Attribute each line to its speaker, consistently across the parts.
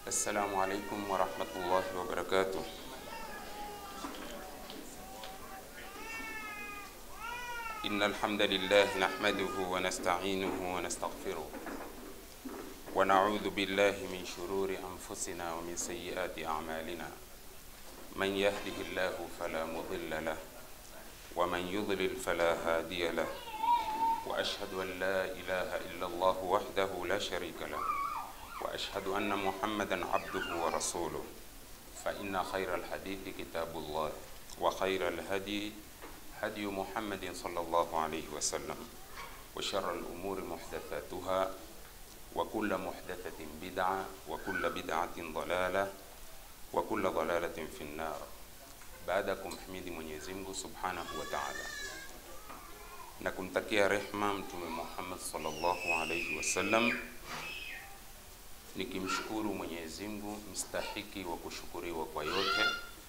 Speaker 1: السلام عليكم ورحمة الله وبركاته إن الحمد لله نحمده ونستعينه ونستغفره ونعوذ بالله من شرور أنفسنا ومن سيئات أعمالنا من يهده الله فلا مضل له ومن يضلل فلا هادي له وأشهد أن لا إله إلا الله وحده لا شريك له وأشهد أن محمدا عبده ورسوله فإن خير الحديث كتاب الله وخير الهدي هدي محمد صلى الله عليه وسلم وشر الأمور محدثاتها وكل محدثة بدعة وكل بدعة ضلالة وكل ضلالة في النار baada ya kumhimidi Mwenyezi Mungu Subhanahu wa Ta'ala na kumtakia rehma Mtume Muhammad sallallahu alayhi wasallam, nikimshukuru Mwenyezi Mungu mstahiki wa kushukuriwa kwa yote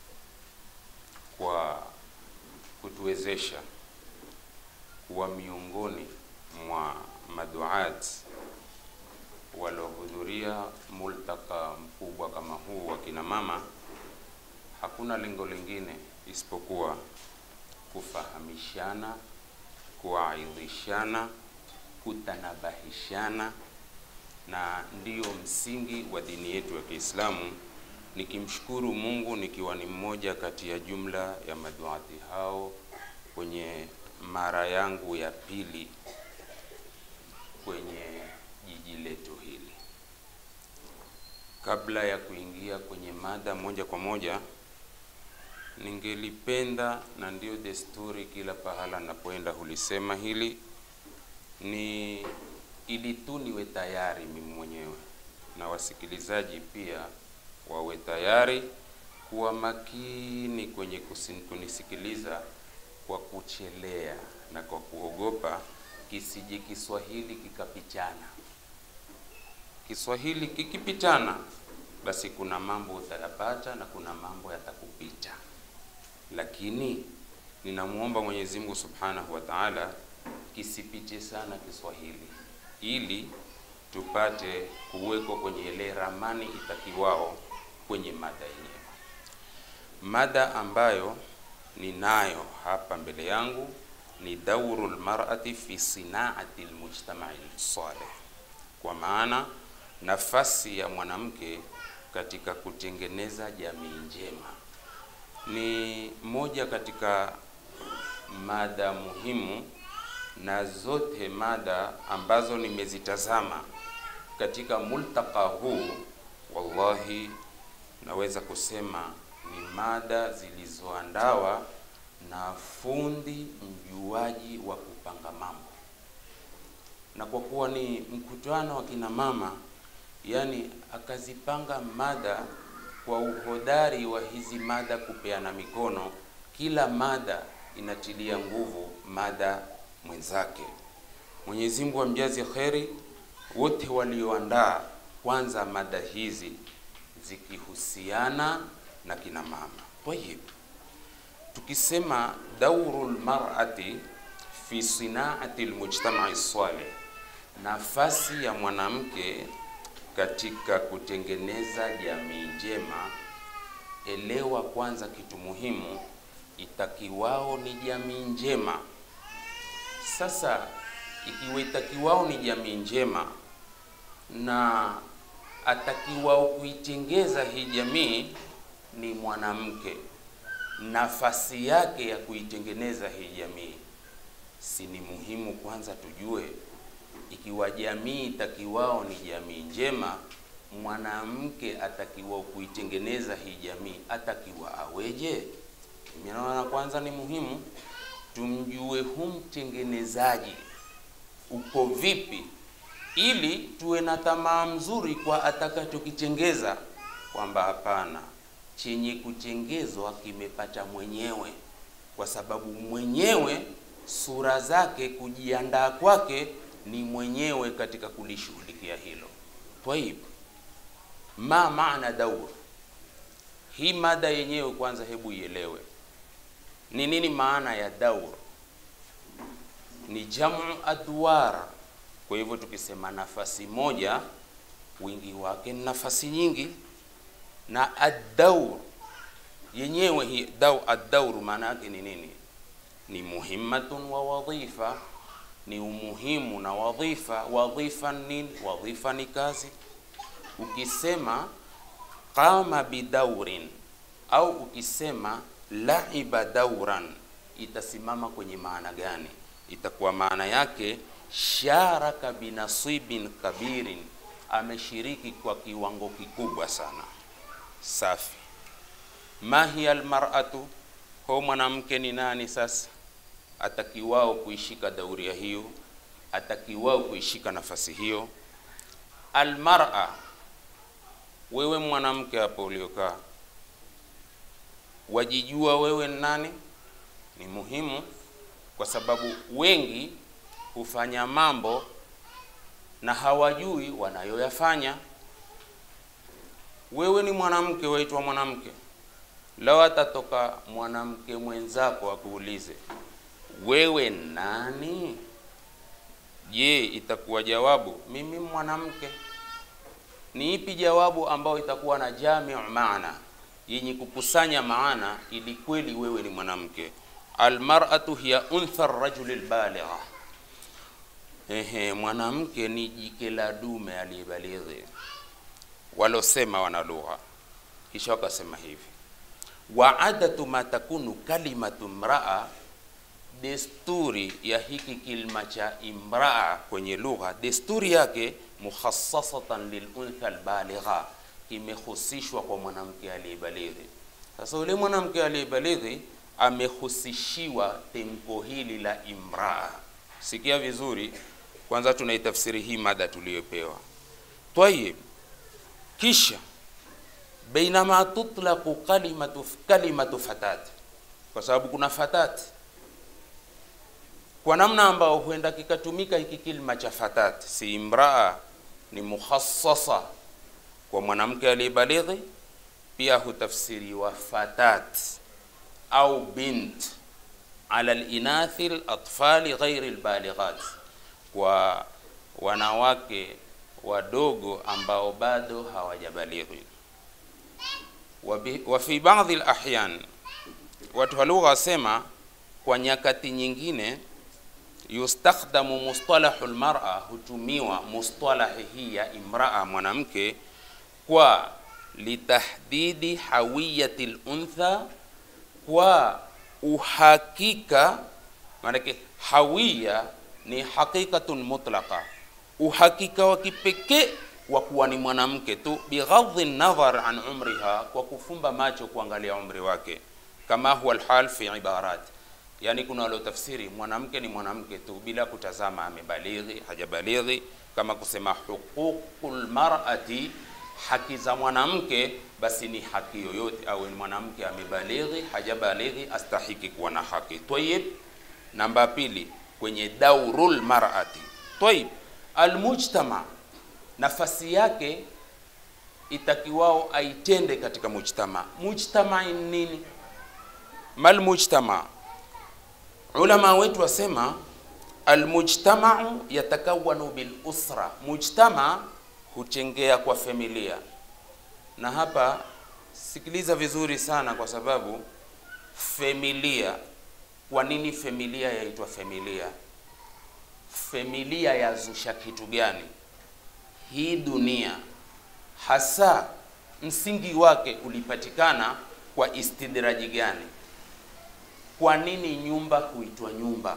Speaker 1: kwa kutuwezesha kuwa miongoni mwa maduat waliohudhuria multaka mkubwa kama huu wa kina mama. Hakuna lengo lingine isipokuwa kufahamishana, kuaidhishana, kutanabahishana, na ndiyo msingi wa dini yetu ya Kiislamu. Nikimshukuru Mungu nikiwa ni mmoja kati ya jumla ya maduati hao kwenye mara yangu ya pili kwenye jiji letu hili. Kabla ya kuingia kwenye mada moja kwa moja, ningelipenda na ndiyo desturi, kila pahala napoenda hulisema hili, ni ili tu niwe tayari mimi mwenyewe na wasikilizaji pia wawe tayari kuwa makini kwenye kusin- kunisikiliza kwa kuchelea na kwa kuogopa kisije Kiswahili kikapichana. Kiswahili kikipitana, basi kuna mambo utayapata na kuna mambo yatakupita, lakini ninamwomba Mwenyezi Mungu Subhanahu wa Ta'ala kisipite sana Kiswahili ili tupate kuwekwa kwenye ile ramani itakiwao kwenye mada yenyewe. Mada ambayo ninayo hapa mbele yangu ni dauru lmarati fi sinaati lmujtamai saleh, kwa maana nafasi ya mwanamke katika kutengeneza jamii njema. Ni moja katika mada muhimu na zote mada ambazo nimezitazama katika multaka huu, wallahi naweza kusema ni mada zilizoandawa na fundi mjuaji wa kupanga mambo, na kwa kuwa ni mkutano wa kina mama, yani akazipanga mada kwa uhodari wa hizi mada kupeana mikono, kila mada inatilia nguvu mada mwenzake. Mwenyezi Mungu amjaze kheri wote walioandaa kwanza mada hizi zikihusiana na kina mama. Tayib, tukisema dauru lmarati fi sinaati lmujtamai salih, nafasi ya mwanamke katika kutengeneza jamii njema, elewa kwanza kitu muhimu, itakiwao ni jamii njema. Sasa ikiwa itakiwao ni jamii njema na atakiwao kuitengeza hii jamii ni mwanamke, nafasi yake ya kuitengeneza hii jamii, si ni muhimu kwanza tujue, ikiwa jamii itakiwao ni jamii njema, mwanamke atakiwao kuitengeneza hii jamii atakiwa aweje? Mimi naona kwanza ni muhimu tumjue hu mtengenezaji uko vipi, ili tuwe na tamaa mzuri kwa atakachokitengeza, kwamba hapana, chenye kutengezwa kimepata mwenyewe, kwa sababu mwenyewe sura zake, kujiandaa kwake ni mwenyewe katika kulishughulikia hilo. Twaib, ma maana daur hii mada yenyewe kwanza, hebu ielewe ni nini maana ya daur. Ni jamu adwar. Kwa hivyo tukisema nafasi moja, wingi wake ni nafasi nyingi. na addaur yenyewe hi dau addaur maana yake ni nini ni muhimmatun wa wadhifa ni umuhimu na wadhifa wadhifa nini wadhifa ni kazi ukisema qama bidaurin au ukisema laiba dauran itasimama kwenye maana gani itakuwa maana yake sharaka binasibin kabirin ameshiriki kwa kiwango kikubwa sana safi mahiya almar'atu ho mwanamke ni nani sasa atakiwao kuishika dauria hiyo atakiwao kuishika nafasi hiyo almar'a wewe mwanamke hapo uliokaa wajijua wewe ni nani ni muhimu kwa sababu wengi hufanya mambo na hawajui wanayoyafanya wewe ni mwanamke waitwa mwanamke lao atatoka mwanamke mwenzako akuulize wewe nani je itakuwa jawabu mimi mwanamke ni ipi jawabu ambayo itakuwa na jamiu maana yenye kukusanya maana ili kweli wewe ni mwanamke almar'atu hiya untha rajuli albaligha ehe mwanamke ni jike la dume aliyebalighi walosema wana lugha kisha wakasema hivi wa adatu ma takunu kalimatu mraa desturi ya hiki kilma cha imraa kwenye lugha desturi yake mukhassasatan liluntha albaligha kimehusishwa kwa mwanamke aliyebalighi sasa yule mwanamke aliyebalighi amehusishiwa temko hili la imraa sikia vizuri kwanza tunaitafsiri hii mada tuliyopewa tayib kisha bainama tutlaqu kalimatu kalimatu fatat kwa sababu kuna fatat kwa namna ambao huenda kikatumika hiki kilima cha fatat si imraa ni mukhassasa kwa mwanamke aliyebalighi pia hutafsiriwa fatat au bint ala linathi latfali ghairi lbalighat kwa wanawake wadogo ambao bado hawajabalighi wa fi baadhi lahyan watu wa lugha wasema kwa nyakati nyingine yustakhdamu mustalahu lmara hutumiwa mustalahi hii ya imraa mwanamke kwa litahdidi hawiyati luntha kwa uhakika maanake hawiya ni haqiqatun mutlaqa uhakika wa kipekee wa kuwa ni mwanamke tu bighadhi nadhar an umriha kwa kufumba macho kuangalia umri wake kama huwa alhal fi ibarat yani kuna waliotafsiri mwanamke ni mwanamke tu bila kutazama amebalighi hajabalighi kama kusema huququl mar'ati haki za mwanamke basi ni haki yoyote awe mwanamke amebalighi hajabalighi astahiki kuwa na haki tayib namba pili kwenye daurul mar'ati tayib almujtama nafasi yake itakiwao aitende katika mujtama mujtama ni nini mal mujtama ulama wetu wasema almujtamau yatakawanu bil usra mujtama huchengea kwa familia na hapa sikiliza vizuri sana kwa sababu familia kwa nini familia yaitwa familia familia yazusha kitu gani hii dunia hasa msingi wake ulipatikana kwa istidraji gani kwa nini nyumba huitwa nyumba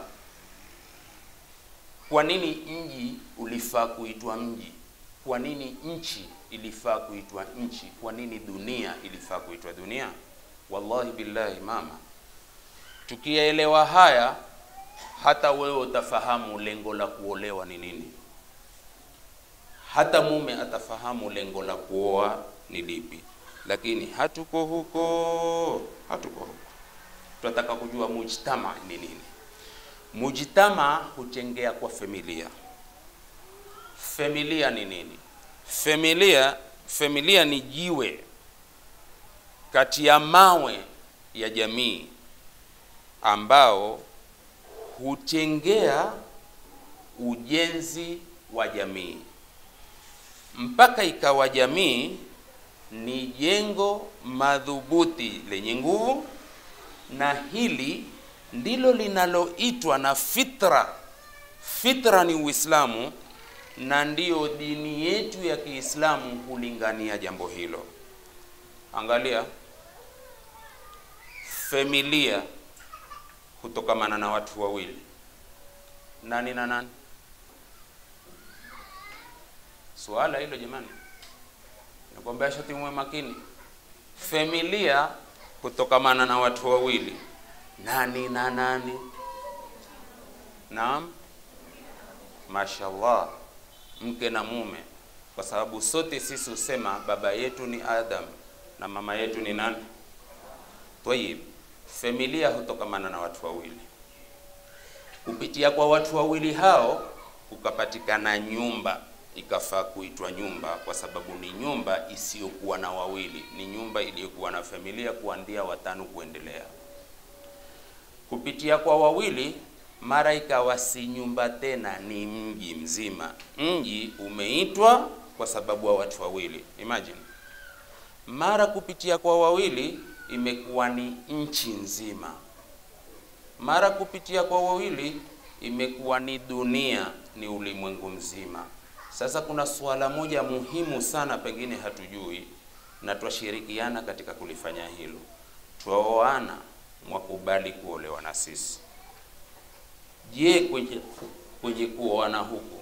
Speaker 1: kwa nini mji ulifaa kuitwa mji kwa nini nchi ilifaa kuitwa nchi kwa nini dunia ilifaa kuitwa dunia wallahi billahi mama tukiyaelewa haya hata wewe utafahamu lengo la kuolewa ni nini hata mume atafahamu lengo la kuoa ni lipi lakini hatuko huko hatuko huko tunataka kujua mujtama ni nini mujtama huchengea kwa familia familia ni nini familia familia ni jiwe kati ya mawe ya jamii ambao huchengea ujenzi wa jamii mpaka ikawa jamii ni jengo madhubuti lenye nguvu, na hili ndilo linaloitwa na fitra. Fitra ni Uislamu, na ndiyo dini yetu ya Kiislamu hulingania jambo hilo. Angalia, familia hutokamana na watu wawili, nani na nani? Swala hilo jamani, nakwambia shati muwe makini. Familia hutokamana na watu wawili, nani na nani? Naam, mashallah, mke na mume, kwa sababu sote sisi husema baba yetu ni Adam na mama yetu ni nani? Tayib, familia hutokamana na watu wawili. Kupitia kwa watu wawili hao kukapatikana nyumba, ikafaa kuitwa nyumba kwa sababu ni nyumba isiyokuwa na wawili, ni nyumba iliyokuwa na familia kuanzia watano kuendelea. Kupitia kwa wawili, mara ikawa si nyumba tena, ni mji mzima. Mji umeitwa kwa sababu wa watu wawili. Imagine, mara kupitia kwa wawili imekuwa ni nchi nzima, mara kupitia kwa wawili imekuwa ni dunia, ni ulimwengu mzima. Sasa kuna suala moja muhimu sana, pengine hatujui na twashirikiana katika kulifanya hilo. Twaoana, mwakubali kuolewa na sisi. Je, kwenye, kwenye kuoana huku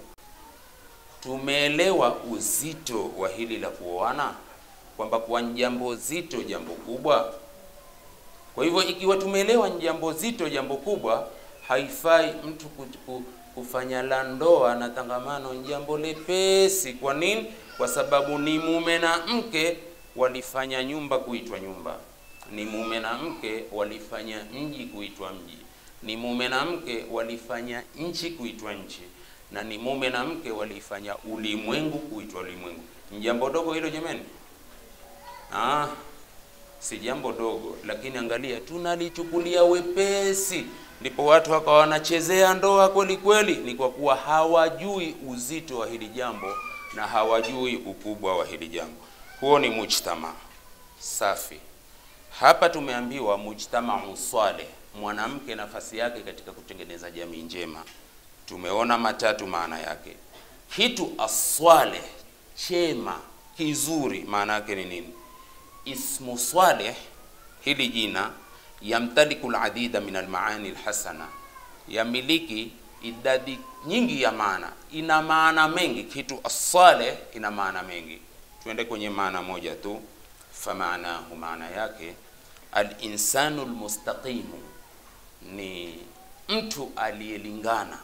Speaker 1: tumeelewa uzito wa hili la kuoana, kwamba kwa jambo zito, jambo kubwa. Kwa hivyo ikiwa tumeelewa ni jambo zito, jambo kubwa, haifai mtu kufanya la ndoa na tangamano ni jambo lepesi. Kwa nini? Kwa sababu ni mume na mke walifanya nyumba kuitwa nyumba, ni mume na mke walifanya mji kuitwa mji, ni mume na mke walifanya nchi kuitwa nchi, na ni mume na mke walifanya ulimwengu kuitwa ulimwengu. Ni jambo dogo hilo jamani? Ah, si jambo dogo, lakini angalia, tunalichukulia wepesi ndipo watu wakawa wanachezea ndoa kweli kweli. Ni kwa kuwa hawajui uzito wa hili jambo na hawajui ukubwa wa hili jambo. Huo ni mujtama safi. Hapa tumeambiwa mujtama uswale, mwanamke nafasi yake katika kutengeneza jamii njema. Tumeona matatu maana yake. Kitu aswale, chema, kizuri, maana yake ni nini? Ismu swaleh, hili jina yamtaliku ladida min almaani alhasana, yamiliki idadi nyingi ya maana, ina maana mengi. Kitu assaleh ina maana mengi. Tuende kwenye maana moja tu, famaanahu, maana yake alinsanu almustaqimu, ni mtu aliyelingana,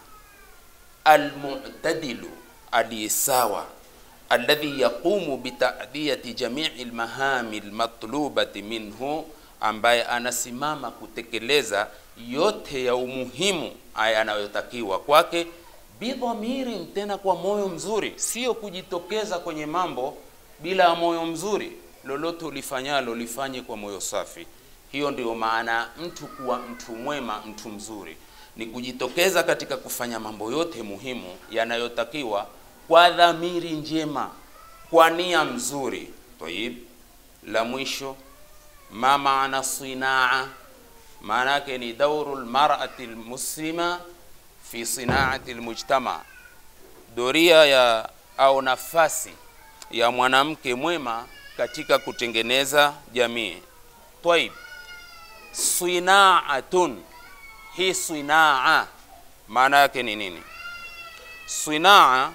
Speaker 1: almu'tadilu, aliyesawa alladhi yaqumu bitadiyati jamii almahami almatlubati minhu ambaye anasimama kutekeleza yote ya umuhimu aya anayotakiwa kwake, bidhamiri, tena kwa moyo mzuri, sio kujitokeza kwenye mambo bila ya moyo mzuri. Lolote ulifanyalo lifanye kwa moyo safi. Hiyo ndio maana mtu kuwa mtu mwema, mtu mzuri ni kujitokeza katika kufanya mambo yote muhimu yanayotakiwa kwa dhamiri njema, kwa nia mzuri. Tayib, la mwisho ma maana sinaa, maana yake ni dauru lmarati lmuslima fi sinaati lmujtama, doria ya au nafasi ya mwanamke mwema katika kutengeneza jamii. Taib, sinaatun, hii sinaa maana yake ni nini? Sinaa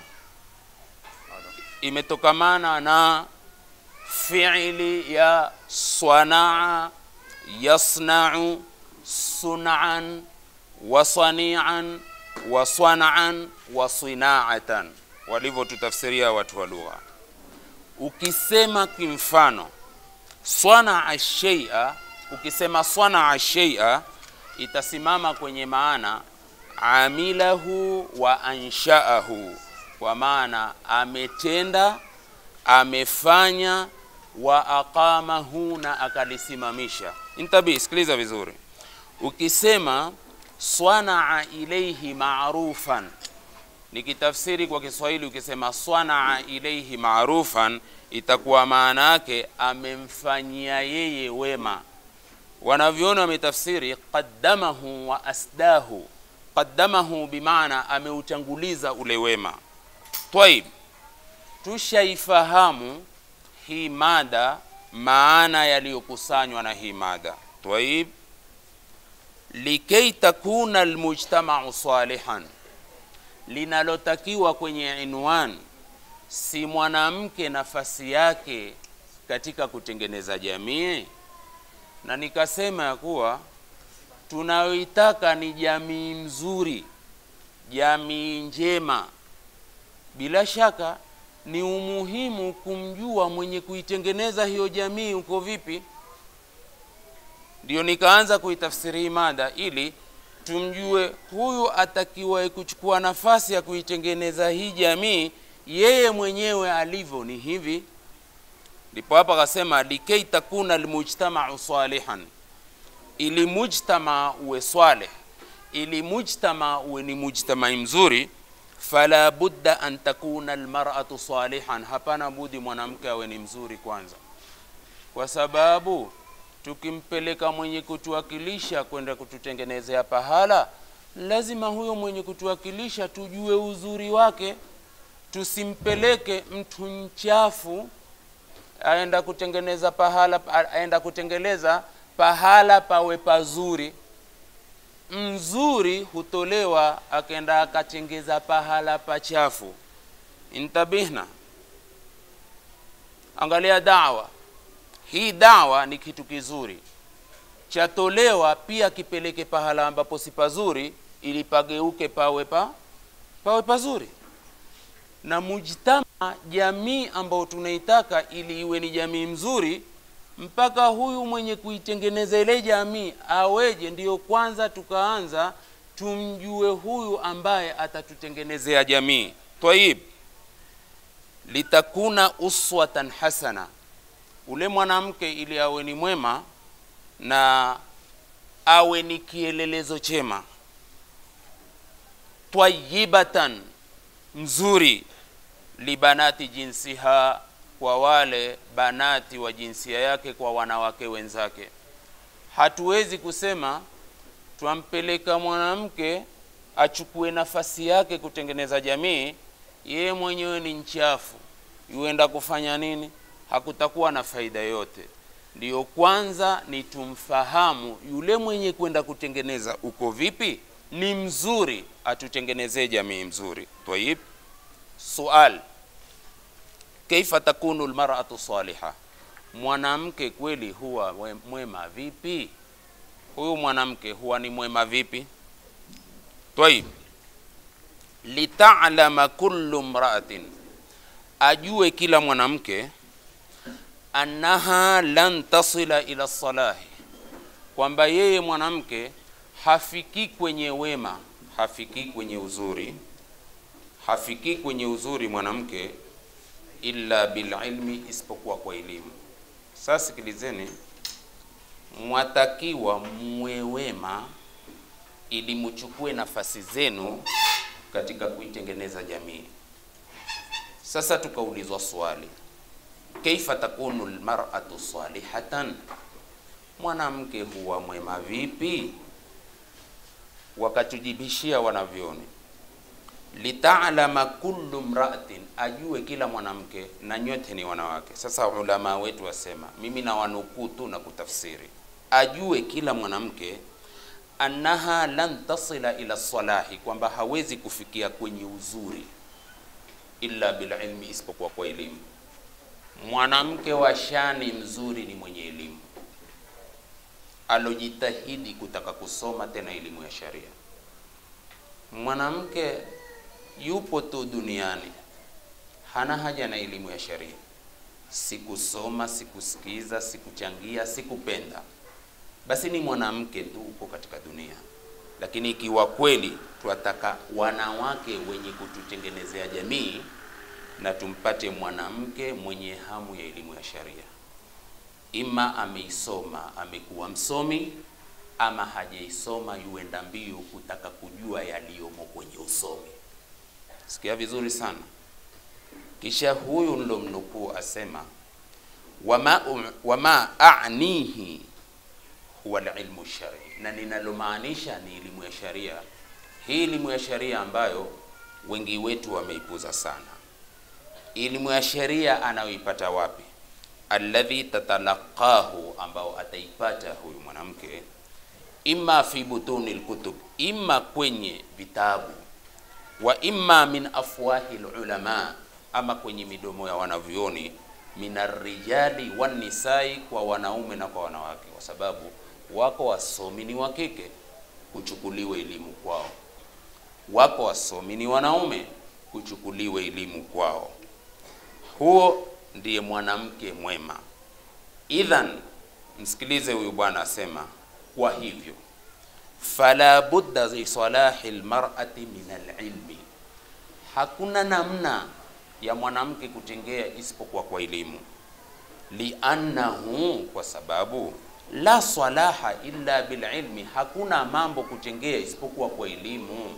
Speaker 1: imetokamana na fiili ya swanaa yasnau sunan wa sanian wa swanaan wa sinaatan, walivyotutafsiria watu wa lugha. Ukisema kimfano swanaa sheia, ukisema swanaa sheia itasimama kwenye maana amilahu wa anshaahu, kwa maana ametenda, amefanya wa aqamahu na akalisimamisha. Intabi, sikiliza vizuri. Ukisema swanaa ilaihi marufan, nikitafsiri kwa Kiswahili ukisema swanaa ilaihi marufan, itakuwa maana yake amemfanyia yeye wema. Wanavyoona wametafsiri qaddamahu wa asdahu. Qaddamahu bimaana ameutanguliza ule wema. Twaib, tushaifahamu hii mada, maana yaliyokusanywa na hii mada. Twaib, likay takuna almujtamau salihan linalotakiwa kwenye inwan si mwanamke nafasi yake katika kutengeneza jamii, na nikasema ya kuwa tunayoitaka ni jamii mzuri, jamii njema. Bila shaka ni umuhimu kumjua mwenye kuitengeneza hiyo jamii uko vipi. Ndio nikaanza kuitafsiri hii mada ili tumjue huyu atakiwa kuchukua nafasi ya kuitengeneza hii jamii, yeye mwenyewe alivyo ni hivi. Ndipo hapa akasema likay takuna almujtamau salihan, ili mujtama uwe swaleh, ili mujtama uwe ni mujtamai mzuri, fala budda an takuna almar'atu salihan, hapana budi mwanamke awe ni mzuri kwanza, kwa sababu tukimpeleka mwenye kutuwakilisha kwenda kututengenezea pahala, lazima huyo mwenye kutuwakilisha tujue uzuri wake. Tusimpeleke mtu mchafu aenda kutengeneza pahala, aenda kutengeneza pahala pawe pazuri. Mzuri hutolewa akenda akatengeza pahala pachafu. Intabihna, angalia dawa hii dawa ni kitu kizuri chatolewa pia kipeleke pahala ambapo si pazuri, ili pageuke pawe pa pawe pazuri. Na mujtama, jamii ambayo tunaitaka ili iwe ni jamii mzuri, mpaka huyu mwenye kuitengeneza ile jamii aweje? Ndiyo kwanza tukaanza tumjue huyu ambaye atatutengenezea jamii. Tayib, litakuna uswatan hasana ule mwanamke ili awe ni mwema na awe ni kielelezo chema, twayibatan, mzuri, libanati jinsiha, kwa wale banati wa jinsia yake, kwa wanawake wenzake. Hatuwezi kusema twampeleka mwanamke achukue nafasi yake kutengeneza jamii, yeye mwenyewe ni nchafu, yuenda kufanya nini? hakutakuwa na faida yote. Ndiyo kwanza ni tumfahamu yule mwenye kwenda kutengeneza uko vipi, ni mzuri, atutengenezee jamii mzuri. Tayib, sual kaifa takunu almar'atu saliha, mwanamke kweli huwa mwema vipi? Huyu mwanamke huwa ni mwema vipi? Tayib, litalama kullu mra'atin, ajue kila mwanamke annaha lan tasila ila salahi, kwamba yeye mwanamke hafiki kwenye wema, hafiki kwenye uzuri, hafiki kwenye uzuri mwanamke illa bililmi, isipokuwa kwa elimu. Sasa sikilizeni, mwatakiwa muwe wema ili muchukue nafasi zenu katika kuitengeneza jamii. Sasa tukaulizwa swali Kaifa takunu almar'atu salihatan, mwanamke huwa mwema vipi? Wakatujibishia wanavyoni, litalama kullu mra'atin, ajue kila mwanamke, na nyote ni wanawake. Sasa ulama wetu wasema, mimi na wanukuu tu na kutafsiri, ajue kila mwanamke annaha lan tasila ila salahi, kwamba hawezi kufikia kwenye uzuri illa bililmi, isipokuwa kwa elimu. Mwanamke wa shani mzuri ni mwenye elimu, alojitahidi kutaka kusoma tena elimu ya sharia. Mwanamke yupo tu duniani, hana haja na elimu ya sharia, sikusoma, sikusikiza, sikuchangia, sikupenda, basi ni mwanamke tu uko katika dunia. Lakini ikiwa kweli twataka wanawake wenye kututengenezea jamii na tumpate mwanamke mwenye hamu ya elimu ya sharia, ima ameisoma amekuwa msomi, ama hajaisoma yuenda mbio kutaka kujua yaliyomo kwenye usomi. Sikia vizuri sana. Kisha huyu ndo mnukuu asema, wama, wama anihi huwa alilmu shari, na ninalomaanisha ni elimu ya sharia. Hii elimu ya sharia ambayo wengi wetu wameipuza sana. Elimu ya sharia anayoipata wapi? Alladhi tatalaqahu, ambao ataipata huyu mwanamke imma fi butuni lkutub, imma kwenye vitabu wa imma min afwahi lulama, ama kwenye midomo ya wanavyoni, min arrijali wannisai, kwa wanaume na kwa wanawake, kwa sababu wako wasomi ni wa kike, kuchukuliwe elimu kwao, wako wasomi ni wanaume, kuchukuliwe elimu kwao. Huo ndiye mwanamke mwema. Idhan, msikilize huyu bwana asema, kwa hivyo fala budda li salahi lmar'ati min alilmi, hakuna namna ya mwanamke kutengea isipokuwa kwa elimu. Liannahu, kwa sababu la salaha illa bililmi, hakuna mambo kutengea isipokuwa kwa elimu.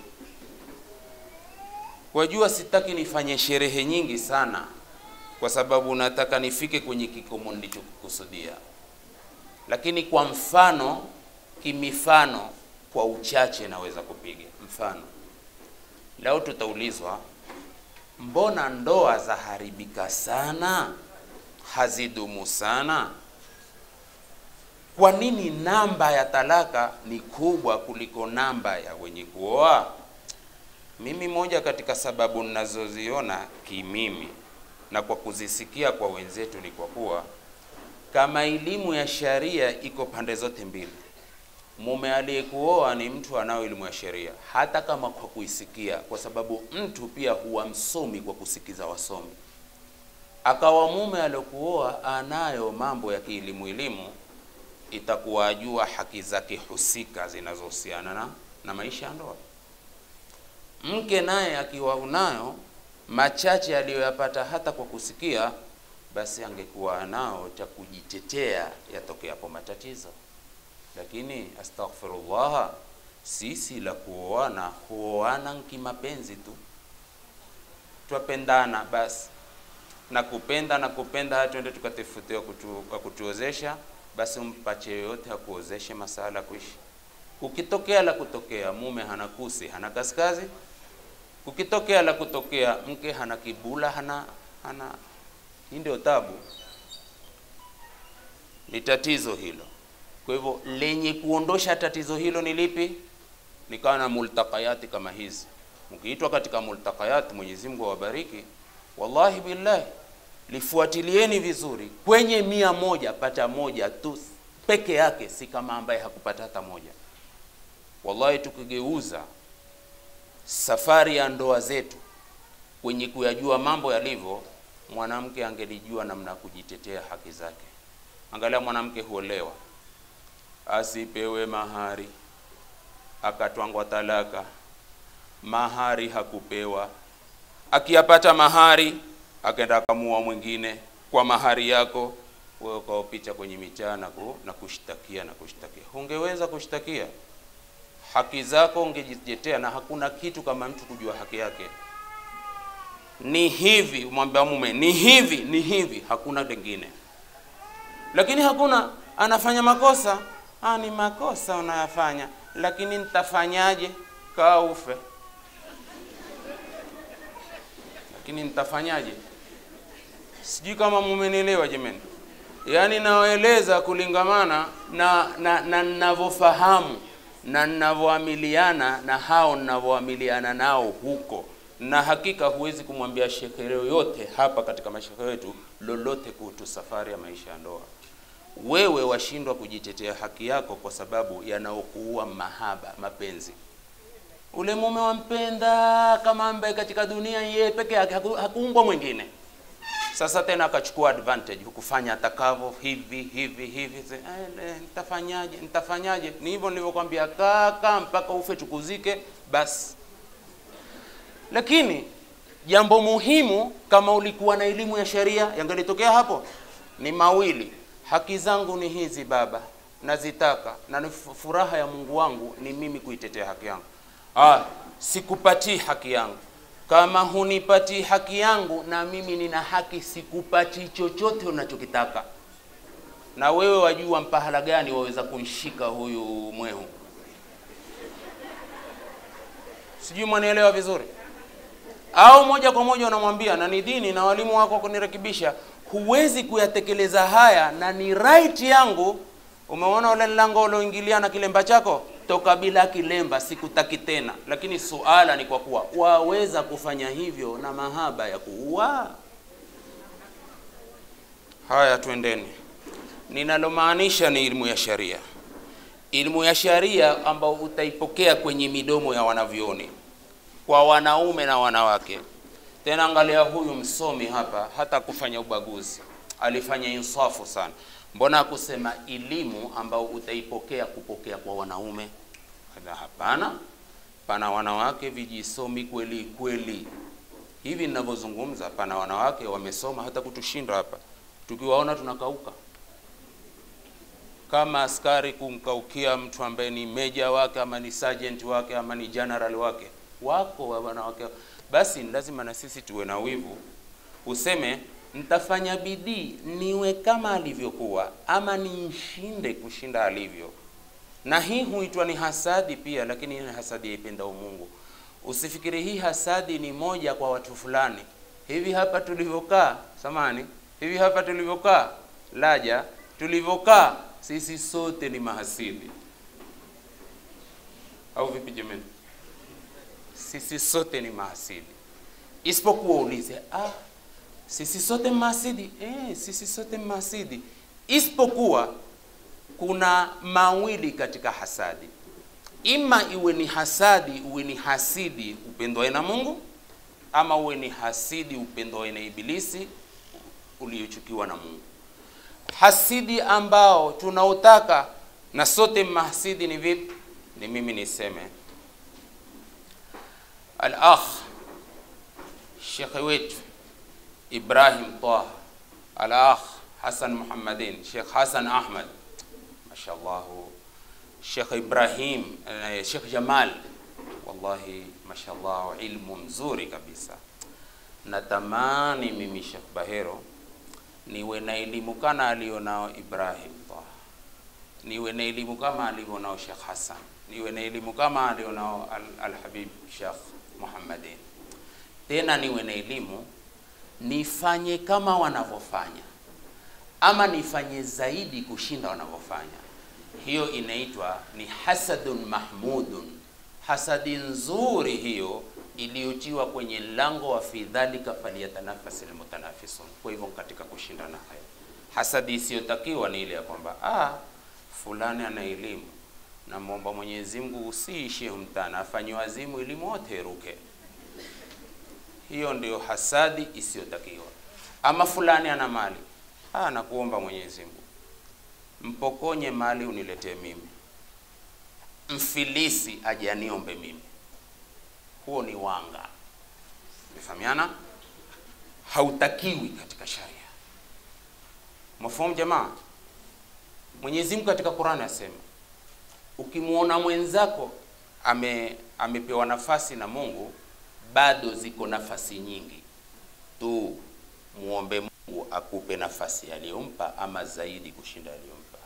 Speaker 1: Wajua, sitaki nifanye sherehe nyingi sana, kwa sababu nataka nifike kwenye kikomo nilichokikusudia, lakini kwa mfano, kimifano kwa uchache naweza kupiga mfano. Leo tutaulizwa, mbona ndoa zaharibika sana, hazidumu sana? Kwa nini namba ya talaka ni kubwa kuliko namba ya wenye kuoa? Mimi moja katika sababu ninazoziona kimimi na kwa kuzisikia kwa wenzetu ni kwa kuwa kama elimu ya sharia iko pande zote mbili mume aliyekuoa ni mtu anao elimu ya sheria, hata kama kwa kuisikia, kwa sababu mtu pia huwa msomi kwa kusikiza wasomi. Akawa mume aliyokuoa anayo mambo ya kielimu elimu, itakuwa ajua haki zake husika zinazohusiana na, na maisha ya ndoa. Mke naye akiwa unayo machache aliyoyapata hata kwa kusikia, basi angekuwa anao cha kujitetea yatokeapo matatizo lakini astaghfirullah, sisi la kuoana huoana kimapenzi tu, twapendana basi, na kupenda na kupenda, hata twende tukatafutiwa kutu, kutuozesha, basi umpache yoyote akuozeshe masala kuishi. Ukitokea la kutokea mume hana kusi hana kaskazi, ukitokea la kutokea mke hana kibula hana hana, hii ndio tabu, ni tatizo hilo. Kwa hivyo lenye kuondosha tatizo hilo ni lipi? Nikawa na multaqayati kama hizi. Mkiitwa katika multaqayati, Mwenyezi Mungu awabariki. Wallahi billahi, lifuatilieni vizuri. Kwenye mia moja pata moja tu peke yake, si kama ambaye hakupata hata moja. Wallahi, tukigeuza safari ya ndoa zetu kwenye kuyajua mambo yalivyo, mwanamke angelijua namna ya kujitetea haki zake. Angalia, mwanamke huolewa asipewe mahari, akatwangwa talaka, mahari hakupewa. Akiyapata mahari, akaenda akamua mwingine kwa mahari yako, wewe ukaopicha kwenye mitaa na, ku, na kushtakia na kushtakia. Ungeweza kushtakia haki zako, ungejitetea, na hakuna kitu kama mtu kujua haki yake. Ni hivi, umwambia mume ni hivi, ni hivi, hakuna lingine. Lakini hakuna anafanya makosa Ah, ni makosa unayafanya, lakini nitafanyaje? Kaa ufe. Lakini nitafanyaje? Sijui kama mumenielewa jamani. Yaani nawaeleza kulingamana na na na ninavyofahamu na ninavyoamiliana na hao ninavyoamiliana nao huko, na hakika huwezi kumwambia shekhe yoyote hapa katika mashekhe wetu lolote kuhusu safari ya maisha ya ndoa wewe washindwa kujitetea haki yako kwa sababu yanaokuua mahaba, mapenzi. Ule mume wampenda kama ambaye katika dunia yeye peke yake, haku, hakuumbwa mwingine. Sasa tena akachukua advantage, hukufanya atakavyo hivi hivi hivi. Eh, nitafanyaje? Nitafanyaje? Ni hivyo nilivyokwambia, kaka, mpaka ufe tukuzike basi. Lakini jambo muhimu, kama ulikuwa na elimu ya sheria, yangelitokea hapo ni mawili haki zangu ni hizi baba, nazitaka na ni furaha ya Mungu wangu ni mimi kuitetea haki yangu. Ah, sikupatii haki yangu, kama hunipati haki yangu, na mimi nina haki, sikupati chochote unachokitaka. Na wewe wajua mpahala gani waweza kunshika huyu mwehu? Sijui mwanielewa vizuri au moja kwa moja unamwambia na ni dini na walimu wako kunirekebisha, huwezi kuyatekeleza haya na ni right yangu. Umeona ule mlango ulioingilia na kilemba chako, toka bila kilemba, sikutaki tena. Lakini suala ni kwa kuwa waweza kufanya hivyo na mahaba ya kuua. Haya, twendeni. Ninalomaanisha ni ilmu ya sharia, ilmu ya sharia ambao utaipokea kwenye midomo ya wanavyoni kwa wanaume na wanawake. Tena angalia huyu msomi hapa, hata kufanya ubaguzi, alifanya insafu sana. Mbona akusema elimu ambao utaipokea kupokea kwa wanaume? Ala, Hapana, pana wanawake vijisomi kweli kweli. Hivi ninavyozungumza, pana wanawake wamesoma hata kutushinda hapa, tukiwaona tunakauka kama askari kumkaukia mtu ambaye ni meja wake ama ni sergeant wake ama ni general wake wako wa wanawake. Basi ni lazima na sisi tuwe na wivu, useme nitafanya bidii niwe kama alivyokuwa, ama nimshinde kushinda alivyo. Na hii huitwa ni hasadi pia, lakini ni hasadi yaipendao Mungu. Usifikiri hii hasadi ni moja kwa watu fulani. Hivi hapa tulivyokaa, samani, hivi hapa tulivyokaa, laja tulivyokaa, sisi sote ni mahasidi, au vipi jamani? Sisi sote ni mahasidi, isipokuwa ulize, ah, sisi sote mahasidi? Eh, sisi sote mahasidi, isipokuwa kuna mawili katika hasadi, ima iwe ni hasadi, uwe ni hasidi upendwae na Mungu, ama uwe ni hasidi upendwae na Ibilisi uliochukiwa na Mungu. Hasidi ambao tunautaka na sote mahasidi ni vipi? Ni mimi niseme al-akh shekhe wetu Ibrahim Taha, al-akh Hassan Muhammadin, Sheikh Hassan Ahmad, mashallah, Sheikh Ibrahim, eh, Sheikh Jamal, wallahi mashallah, ilmu mzuri kabisa. Natamani mimi Sheikh Bahero niwe na elimu kana alionao Ibrahim Taha, niwe na elimu kama alionao Sheikh Hassan, niwe na elimu kama alionao Al-Habib Sheikh Muhammadin, tena niwe na elimu nifanye kama wanavyofanya ama nifanye zaidi kushinda wanavyofanya. Hiyo inaitwa ni hasadun mahmudun, hasadi nzuri hiyo iliyotiwa kwenye lango wa fi dhalika falyatanafasi almutanafisun. Kwa hivyo katika kushindana hayo, hasadi isiyotakiwa ni ile ya kwamba ah, fulani ana elimu, namwomba Mwenyezi Mungu usiishie mtana, afanye wazimu elimu wote iruke. Hiyo ndio hasadi isiyotakiwa. Ama fulani ana mali, ah, nakuomba Mwenyezi Mungu mpokonye mali uniletee mimi, mfilisi aje aniombe mimi. Huo ni wanga, mefahamiana? Hautakiwi katika sharia. Mafahamu jamaa? Mwenyezi Mungu katika Qur'ani asema, ukimwona mwenzako ame amepewa nafasi na Mungu, bado ziko nafasi nyingi tu, muombe Mungu akupe nafasi aliyompa ama zaidi kushinda aliyompa.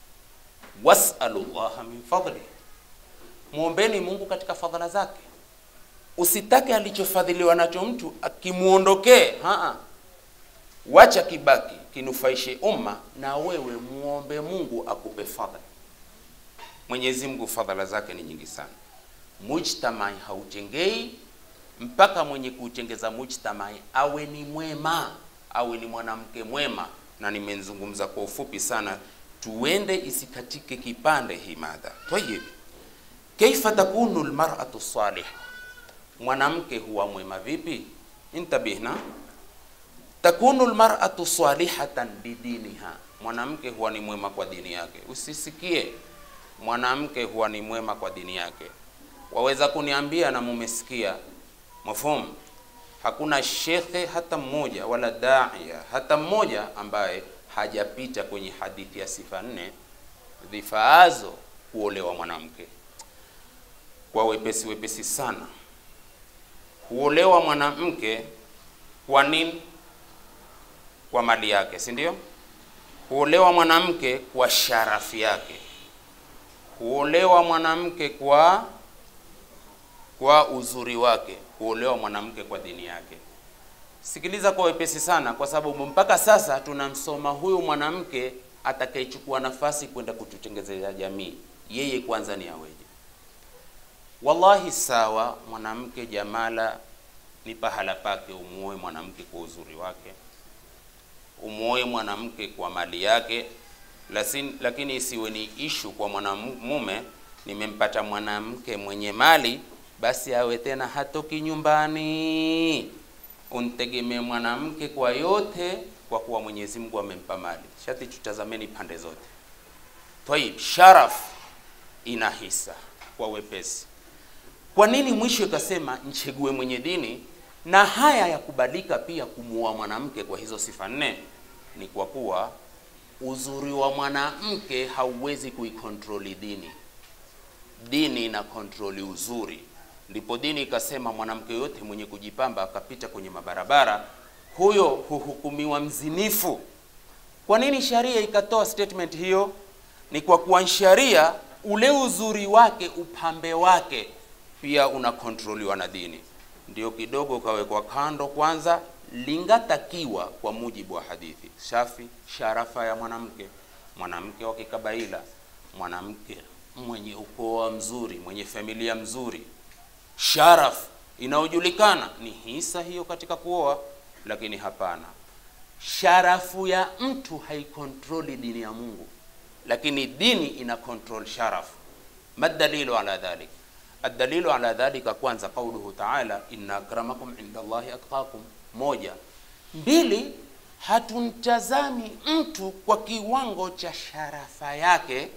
Speaker 1: Wasalu llaha min fadli, muombeni Mungu katika fadhila zake. Usitake alichofadhiliwa nacho mtu akimuondokee, haa, wacha kibaki kinufaishe umma, na wewe muombe Mungu akupe fadhila. Mwenyezi Mungu fadhila zake ni nyingi sana. Mujtamai haujengei mpaka mwenye kuutengeza mujtamai awe ni mwema, awe ni mwanamke mwema. Na nimezungumza kwa ufupi sana, tuende isikatike kipande hii mada. Tayib, kaifa takunu almar'atu salihah, mwanamke huwa mwema vipi? Intabihna, takunu almar'atu salihatan bidiniha, mwanamke huwa ni mwema kwa dini yake. Usisikie mwanamke huwa ni mwema kwa dini yake. Waweza kuniambia na mumesikia Mafhumu, hakuna shekhe hata mmoja wala daia hata mmoja ambaye hajapita kwenye hadithi ya sifa nne zifaazo kuolewa mwanamke kwa wepesi wepesi sana. huolewa mwanamke kwa nini? Kwa mali yake, si ndio? Huolewa mwanamke kwa sharafu yake, huolewa mwanamke kwa kwa uzuri wake, huolewa mwanamke kwa dini yake. Sikiliza kwa wepesi sana, kwa sababu mpaka sasa tunamsoma huyu mwanamke atakayechukua nafasi kwenda kututengezea jamii. Yeye kwanza ni aweje? Wallahi, sawa, mwanamke jamala ni pahala pake, umuoe mwanamke kwa uzuri wake, umuoe mwanamke kwa mali yake, lakini, lakini isiwe ni ishu kwa mwanamume, nimempata mwanamke mwenye mali, basi awe tena hatoki nyumbani untegemee mwanamke kwa yote, kwa kuwa Mwenyezi Mungu amempa mali. Shati tutazameni pande zote. Tayib, sharaf ina hisa kwa wepesi. Kwa nini mwisho ikasema nchegue mwenye dini? Na haya ya kubadilika pia kumuoa mwanamke kwa hizo sifa nne, ni kwa kuwa uzuri wa mwanamke hauwezi kuikontroli dini. Dini ina kontroli uzuri ndipo dini ikasema mwanamke yote mwenye kujipamba akapita kwenye mabarabara, huyo huhukumiwa mzinifu. Kwa nini sharia ikatoa statement hiyo? Ni kwa kuwa sharia ule uzuri wake, upambe wake pia unakontroliwa na dini, ndio kidogo ukawekwa kando. Kwanza lingatakiwa kwa mujibu wa hadithi shafi, sharafa ya mwanamke, mwanamke wa kikabaila, mwanamke mwenye ukoo mzuri, mwenye familia mzuri sharaf inayojulikana ni hisa hiyo katika kuoa, lakini hapana, sharafu ya mtu haikontroli dini ya Mungu, lakini dini ina control sharafu. Madalilu ala dhalik, adalilu ala dhalika, kwanza qauluhu taala, inna akramakum inda Allahi atqakum. Moja, mbili, hatumtazami mtu kwa kiwango cha sharafa yake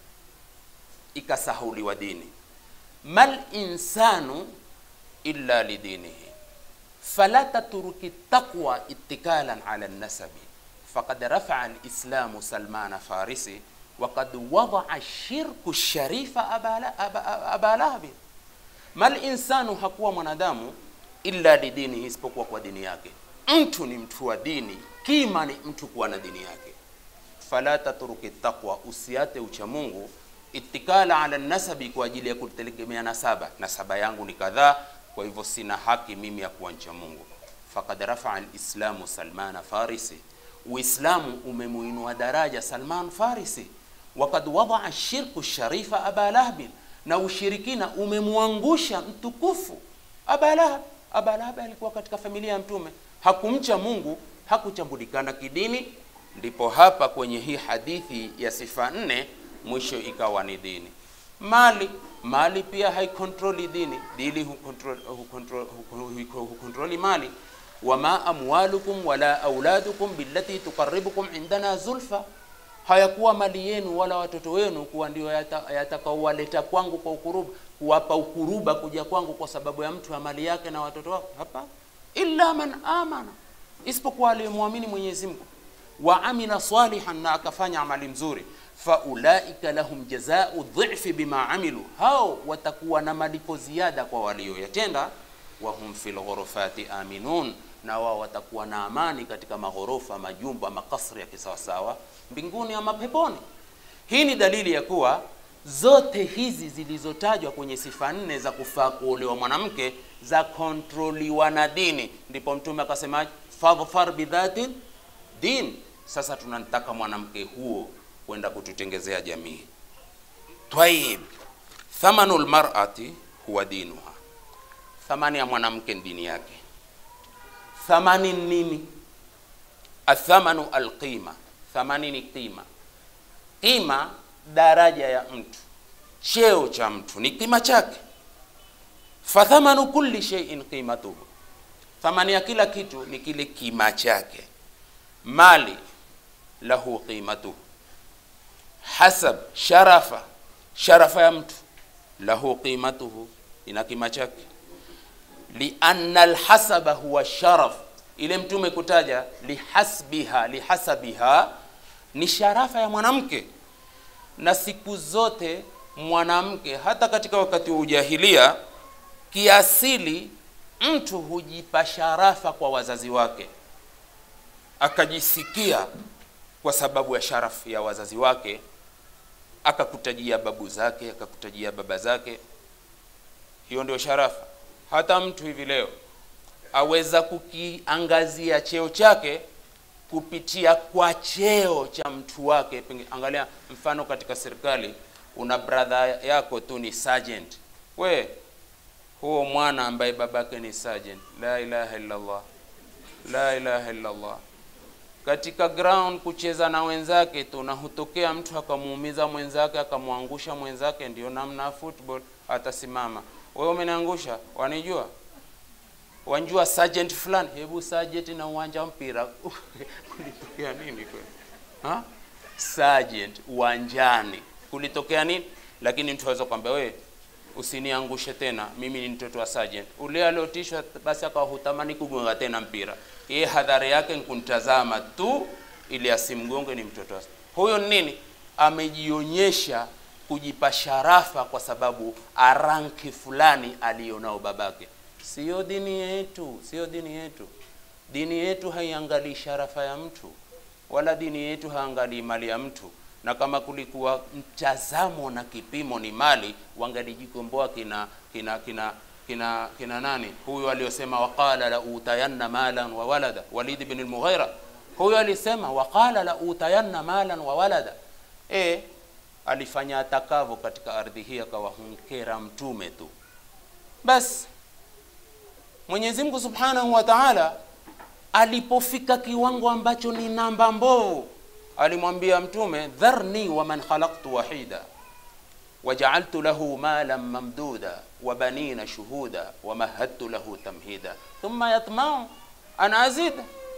Speaker 1: ikasahuliwa dini mal insanu illa lidinihi fala tatruki taqwa ittikalan ala nasabi faqad rafaa lislamu salmana farisi waqad wadaa shirku sharifa aba lahabi. Mal insanu, hakuwa mwanadamu illa lidinihi, isipokuwa kwa dini yake. Mtu ni mtu wa dini, kima ni mtu kuwa na dini yake. Fala tatruki taqwa, usiate ucha Mungu itikala ala nasabi, kwa ajili ya kutegemea nasaba. Nasaba yangu ni kadhaa, kwa hivyo sina haki mimi ya kuwa ncha Mungu. Faqad rafaa alislamu Salmana Farisi, Uislamu umemuinua daraja Salman Farisi. Wakad wadaa shirku sharifa Aba Lahab, na ushirikina umemwangusha mtukufu Aba Lahab. Aba Lahab alikuwa katika familia ya Mtume, hakumcha Mungu, hakuchambulikana kidini. Ndipo hapa kwenye hii hadithi ya sifa nne mwisho ikawa ni dini. Mali mali pia haikontroli dini, dini hukontroli mali. Wama amwalukum wala auladukum billati tuqarribukum indana zulfa, hayakuwa mali yenu wala watoto wenu kuwa ndio yatakaowaleta yata kwangu kwa ukuruba, kuwapa ukuruba kuja kwangu kwa sababu ya mtu ya mali yake na watoto wake. Hapa illa man amana, isipokuwa aliyemwamini Mwenyezi Mungu, wa amila salihan, na akafanya amali mzuri faulaika lahum jazau dhifi bima amilu, hao watakuwa na malipo ziada kwa walioyatenda. Wahum fil ghurufati aminun, na wao watakuwa na amani katika maghorofa, majumba, makasri ya kisawasawa mbinguni ama peponi. Hii ni dalili ya kuwa zote hizi zilizotajwa kwenye sifa nne za kufaa kuolewa mwanamke za kontroliwa na dini. Ndipo Mtume akasema fadhfar bidhati din. Sasa tunamtaka mwanamke huo kwenda kututengezea jamii. Tayib, thamanu lmarati huwa dinuha, thamani ya mwanamke ni dini yake. Thamani nini? Athamanu alqima, thamani ni qima. Qima daraja ya mtu, cheo cha mtu ni qima chake. Fathamanu kulli shay'in qimatuhu, thamani ya kila kitu ni kile kima chake. Mali lahu qimatuhu hasab sharafa, sharafa ya mtu lahu qimatuhu, ina kima chake. Lianna alhasaba huwa sharaf, ile mtume kutaja lihasbiha, lihasabiha ni sharafa ya mwanamke. Na siku zote mwanamke, hata katika wakati wa ujahilia, kiasili mtu hujipa sharafa kwa wazazi wake akajisikia kwa sababu ya sharafu ya wazazi wake akakutajia babu zake akakutajia baba zake hiyo ndio sharafa hata mtu hivi leo aweza kukiangazia cheo chake kupitia kwa cheo cha mtu wake Penge, angalia mfano katika serikali una brother yako tu ni sergeant we huo mwana ambaye babake ni sergeant la ilaha illallah la ilaha illallah katika ground kucheza na wenzake tu na hutokea mtu akamuumiza mwenzake akamwangusha mwenzake ndio namna ya football atasimama wewe umeniangusha wanijua wanjua sergeant fulani hebu sergeant na uwanja wa mpira kulitokea nini kweli ha sergeant uwanjani kulitokea nini lakini mtu aweza kwambia wewe usiniangushe tena mimi ni mtoto wa sergeant ule aliotishwa basi akawa hutamani kugonga tena mpira yeye hadhari yake nkuntazama tu ili asimgonge ni mtoto wa huyo ni nini amejionyesha kujipa sharafa kwa sababu aranki fulani alionao babake sio dini yetu sio dini yetu dini yetu haiangalii sharafa ya mtu wala dini yetu haangalii mali ya mtu na kama kulikuwa mtazamo na kipimo ni mali wangalijikomboa kina kina kina kina kina nani huyu aliyosema waqala la utayanna malan wa walada walid ibn al-mughira huyu alisema waqala la utayanna malan wa walada e alifanya atakavyo katika ardhi hii akawahunkera mtume tu basi Mwenyezi Mungu Subhanahu wa Ta'ala alipofika kiwango ambacho ni namba mbovu alimwambia mtume dharni wa man khalaqtu wahida waja'altu lahu malan mamduda wa banina shuhuda wa mahadtu lahu tamhida thumma yatma'u an azid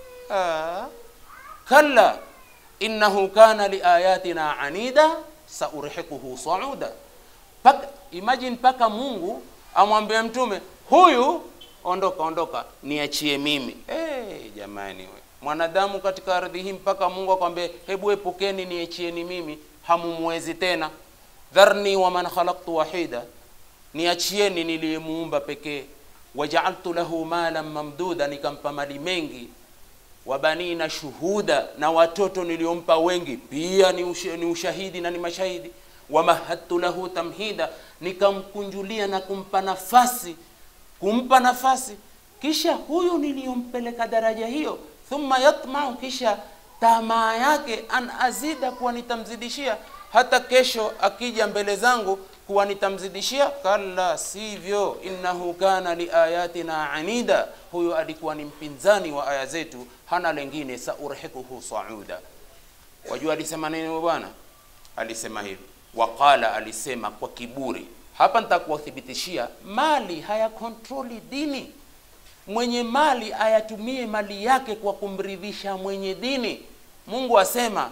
Speaker 1: ah. kalla innahu kana liayatina anida saurhiquhu sauda paka imagine paka Mungu amwambie mtume huyu ondoka ondoka niachie mimi hey, jamani we mwanadamu katika ardhi hii mpaka Mungu akwambie hebu epukeni niachieni mimi hamumwezi tena dharni wa man khalaqtu wahida niachieni niliyemuumba pekee wajaaltu lahu malan mamduda nikampa mali mengi wabanina shuhuda na watoto niliompa wengi pia ni, ush, ni ushahidi na ni mashahidi wamahadtu lahu tamhida nikamkunjulia na kumpa nafasi kumpa nafasi kisha huyu niliyompeleka daraja hiyo thumma yatmau kisha tamaa yake an azida kuwa nitamzidishia hata kesho akija mbele zangu kuwa nitamzidishia kalla sivyo innahu kana liayatina anida huyo alikuwa ni mpinzani wa aya zetu hana lengine saurhikuhu sauda wajua alisema nini bwana alisema hivi waqala alisema kwa kiburi hapa nitakuwathibitishia mali hayakontroli dini mwenye mali ayatumie mali yake kwa kumridhisha mwenye dini mungu asema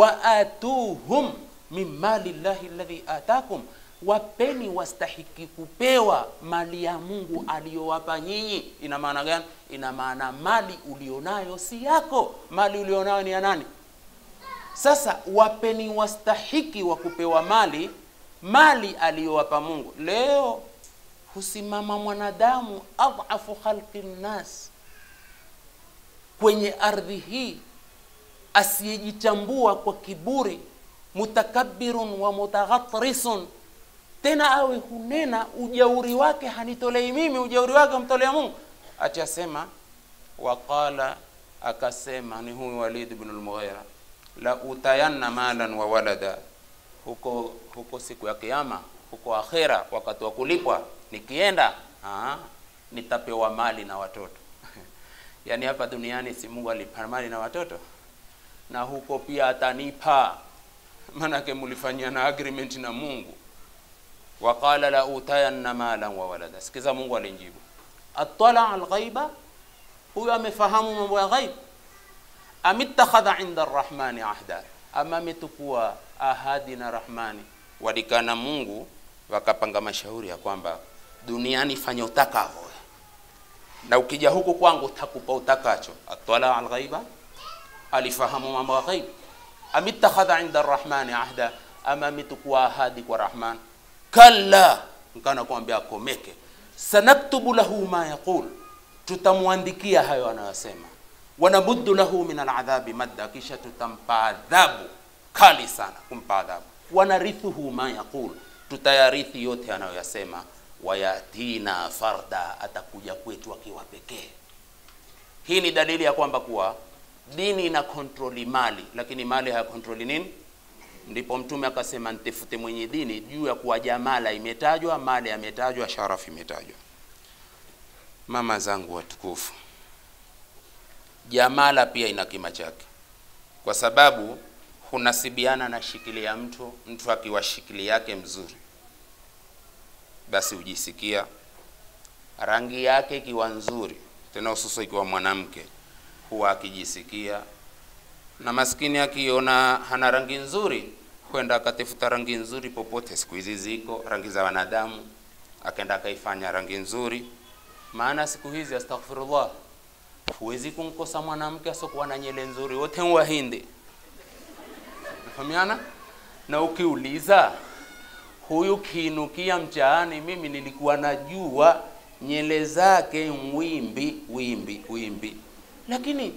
Speaker 1: waatuhum min mali llahi alladhi atakum wapeni wastahiki kupewa mali ya mungu aliyowapa nyinyi ina maana gani ina maana mali ulionayo si yako mali ulionayo ni ya nani sasa wapeni wastahiki wa kupewa mali mali aliyowapa mungu leo husimama mwanadamu adhafu khalqi nnas kwenye ardhi hii asiyejitambua kwa kiburi mutakabbirun wa mutaghatrisun tena awe hunena ujauri wake hanitolei mimi ujauri wake amtolea mungu ati asema waqala akasema ni huyu walid ibn al-mughira la utayanna malan wa walada huko huko siku ya kiyama huko akhera wakati wa kulipwa nikienda aa, nitapewa mali na watoto yaani hapa duniani si mungu alipa mali na watoto na huko pia atanipa maanake mulifanyia na agreement na mungu waqala la utayanna malan wa walada sikiza mungu alinjibu atala alghaiba huyo amefahamu mambo ya ghaib amittakhadha inda arrahmani ahda ama ametukua ahadi na rahmani walikana mungu wakapanga mashauri ya kwamba duniani fanya utakavyo na ukija huku kwangu takupa utakacho atala alghaiba alifahamu mambo ya ghaib amittakhadha inda arrahmani ahda ama ametukua ahadi kwa rahman kalla nkana kuambia akomeke sanaktubu lahu ma yaqul, tutamwandikia hayo anayosema. Wanamuddu lahu min aladhabi madda, kisha tutampa adhabu kali sana, kumpa adhabu. Wanarithuhu ma yaqul, tutayarithi yote anayoyasema. Wayatina farda, atakuja kwetu akiwa pekee. Hii ni dalili ya kwamba kuwa dini ina kontroli mali, lakini mali hayakontroli nini? Ndipo Mtume akasema ntefute mwenye dini juu ya kuwa jamala imetajwa, mali ametajwa, sharafu imetajwa. Mama zangu watukufu, jamala pia ina kima chake, kwa sababu hunasibiana na shikili ya mtu. Mtu akiwa shikili yake mzuri, basi hujisikia rangi yake ikiwa nzuri, tena hususa ikiwa mwanamke, huwa akijisikia na maskini akiona hana rangi nzuri, kwenda akatafuta rangi nzuri popote. Siku hizi ziko rangi za wanadamu, akaenda akaifanya rangi nzuri. Maana siku hizi, astaghfirullah, huwezi kumkosa mwanamke asokuwa na nyele nzuri, wote ni Wahindi. Nafahamiana na ukiuliza huyu kiinukia mchaani, mimi nilikuwa najua nyele zake wimbi wimbi wimbi, lakini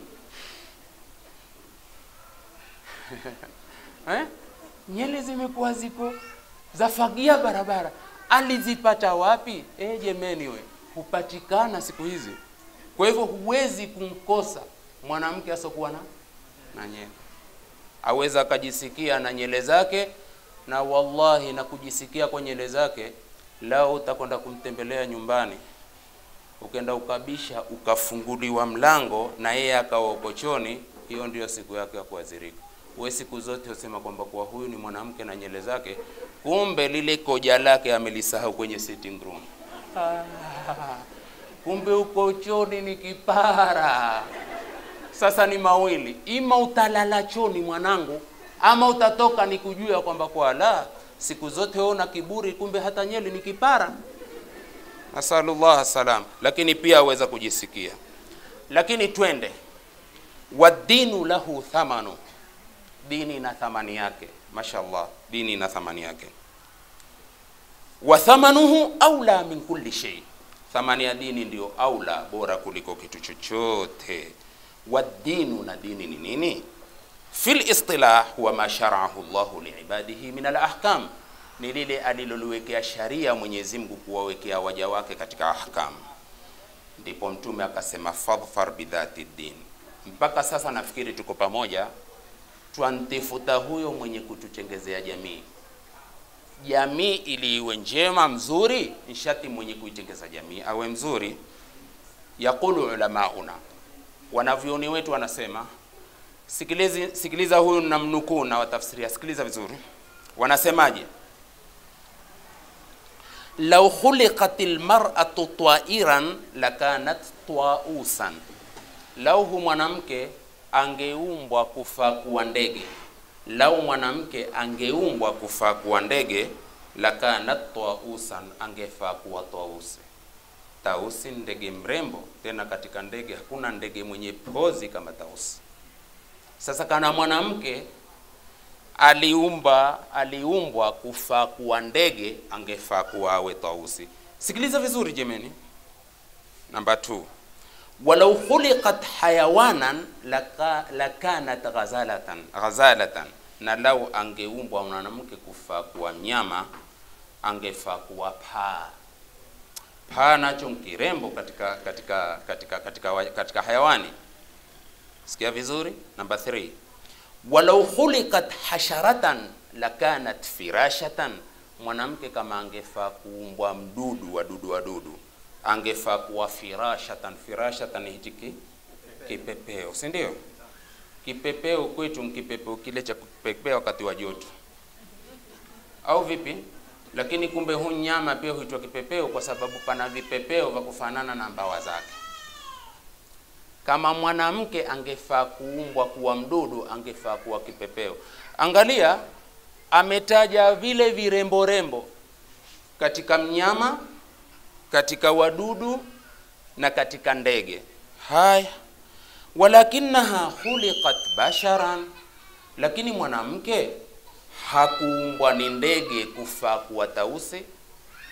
Speaker 1: eh? nyele zimekuwa ziko zafagia barabara. Alizipata wapi? Eh, jemeni we, hupatikana siku hizi. Kwa hivyo huwezi kumkosa mwanamke asokuwa na na nyele, aweza akajisikia na nyele zake, na wallahi na kujisikia kwa nyele zake. Lao utakwenda kumtembelea nyumbani, ukenda ukabisha, ukafunguliwa mlango na yeye akawa ukochoni, hiyo ndio siku yake ya kuadhirika. We siku zote usema kwamba kuwa huyu ni mwanamke na nyele zake, kumbe lile koja lake amelisahau kwenye sitting room. Ah, kumbe uko choni ni kipara. Sasa ni mawili, ima utalala choni mwanangu, ama utatoka ni kujua kwamba kwa la siku zote wewe una kiburi, kumbe hata nyele ni kipara. Nasalullah salam. Lakini pia aweza kujisikia, lakini twende wadinu lahu thamanu dini ina thamani yake, mashallah, dini ina thamani yake. Wa thamanuhu aula min kulli shay, thamani ya dini ndio aula, bora kuliko kitu chochote. Wa dinu, na dini ni nini? Fil istilah huwa ma shara'ahu Allahu liibadihi min al ahkam, ni lile aliloliwekea sharia Mwenyezi Mungu kuwawekea waja wake katika ahkam. Ndipo Mtume akasema fadhfar bidhati din. Mpaka sasa nafikiri tuko pamoja twantifuta huyo mwenye kutuchengezea jamii. Jamii ili iwe njema mzuri, nishati mwenye kuitengeza jamii awe mzuri. Yaqulu ulamauna, wanavyoni wetu wanasema, sikilizi, sikiliza huyu namnukuu na watafsiria, sikiliza vizuri. Wanasemaje? lau khuliqat lmar'atu tairan lakanat twausan, lau hu mwanamke angeumbwa kufaa kuwa ndege, lau mwanamke angeumbwa kufaa kuwa ndege, lakanat tausan, angefaa kuwa tausi. Tausi ndege mrembo, tena katika ndege hakuna ndege mwenye pozi kama tausi. Sasa kana mwanamke aliumba aliumbwa kufaa kuwa ndege, angefaa kuwa awe tausi. Sikiliza vizuri jemeni. Namba 2 walau khuliqat hayawanan laka, lakanat ghazalatan ghazalatan, na lau angeumbwa mwanamke kufaa kuwa mnyama angefaa kuwa paa. Paa nacho nkirembo katika katika katika katika, katika hayawani. Sikia vizuri. Namba 3 walau khuliqat hasharatan lakanat firashatan, mwanamke kama angefaa kuumbwa mdudu wadudu wadudu angefaa kuwa firashatan. Firashatan hichi kipepeo, si ndio? Kipepeo kwetu nkipepeo kile cha kupepea wakati wa joto, au vipi? Lakini kumbe hu nyama pia huitwa kipepeo kwa sababu pana vipepeo vya kufanana na mbawa zake. Kama mwanamke angefaa kuumbwa kuwa mdudu, angefaa kuwa kipepeo. Angalia, ametaja vile virembo rembo katika mnyama katika wadudu na katika ndege. Haya, walakinaha khuliqat basharan, lakini mwanamke hakuumbwa ni ndege kufaa kuwa tausi,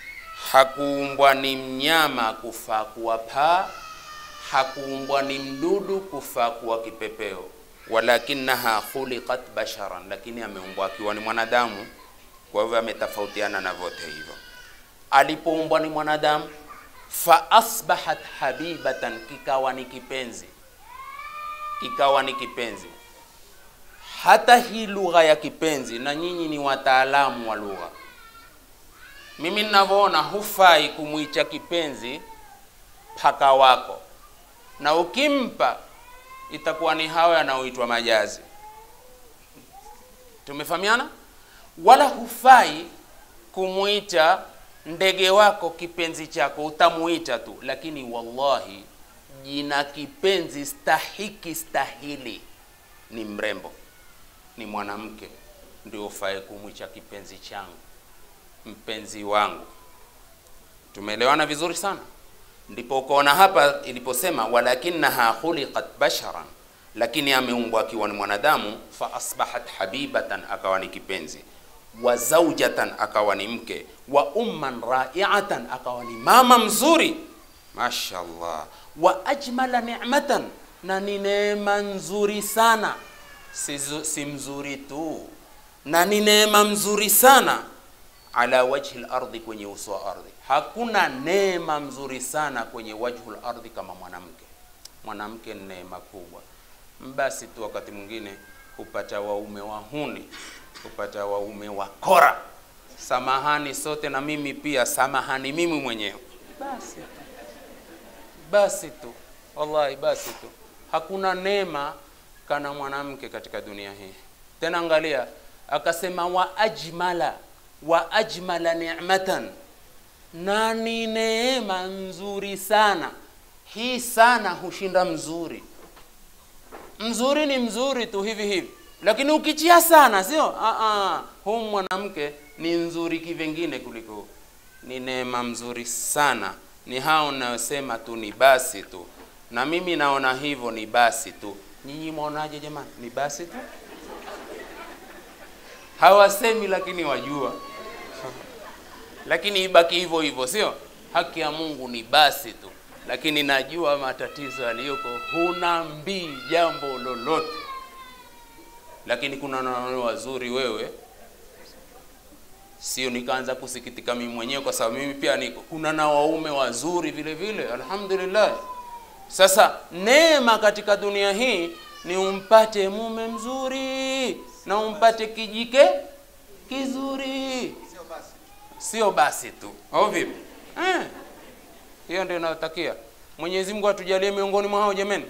Speaker 1: hakuumbwa ni mnyama kufaa kuwa paa, hakuumbwa ni mdudu kufaa kuwa kipepeo, walakinaha khuliqat basharan, lakini ameumbwa akiwa ni mwanadamu. Kwa hivyo ametofautiana na vote hivyo. Alipoumbwa ni mwanadamu, fa asbahat habibatan, kikawa ni kipenzi, kikawa ni kipenzi. Hata hii lugha ya kipenzi, na nyinyi ni wataalamu wa lugha mimi ninavyoona hufai kumwicha kipenzi paka wako, na ukimpa itakuwa ni hawa yanaoitwa majazi. Tumefahamiana? Wala hufai kumwita ndege wako kipenzi chako, utamuita tu, lakini wallahi jina kipenzi stahiki stahili ni mrembo, ni mwanamke, ndio ufae kumwicha kipenzi changu mpenzi wangu. Tumeelewana vizuri sana. Ndipo ukaona hapa iliposema walakinaha khuliqat basharan, lakini ameumbwa akiwa ni mwanadamu. Fa asbahat habibatan, akawa ni kipenzi, wa zaujatan, akawa ni mke, wa umman raiatan, akawa ni mama mzuri, mashallah, wa ajmala ni'matan, na ni neema nzuri sana, si, si mzuri tu, na ni neema mzuri sana ala wajhi lardhi, kwenye uso wa ardhi. Hakuna neema mzuri sana kwenye wajhu lardhi kama mwanamke. Mwanamke ni neema kubwa. Basi tu wakati mwingine hupata waume wahuni, hupata waume wakora. Samahani sote, na mimi pia samahani mimi mwenyewe. Basi tu, basi tu, wallahi, basi tu. Hakuna neema kana mwanamke katika dunia hii. Tena angalia, akasema wa ajmala wa ajmala ni'matan, na ni neema nzuri sana. Hii sana hushinda mzuri. Mzuri ni mzuri tu hivi hivi, lakini ukichia sana, sio huu mwanamke ni nzuri kivengine kuliko. Ni neema mzuri sana, ni hao nayosema tu ni basi tu, na mimi naona hivyo ni basi tu. Nyinyi mwaonaje jamani? Ni basi tu? Hawasemi lakini wajua lakini ibaki hivyo hivyo, sio? Haki ya Mungu ni basi tu, lakini najua matatizo yaliyoko, huna mbii jambo lolote, lakini kuna na wazuri wewe, sio? Nikaanza kusikitika mimi mwenyewe, kwa sababu mimi pia niko, kuna na waume wazuri vile vile, alhamdulillah. Sasa neema katika dunia hii ni umpate mume mzuri na umpate kijike kizuri sio basi tu au vipi? Eh, hiyo ndio inayotakia. Mwenyezi Mungu atujalie miongoni mwa hao jameni.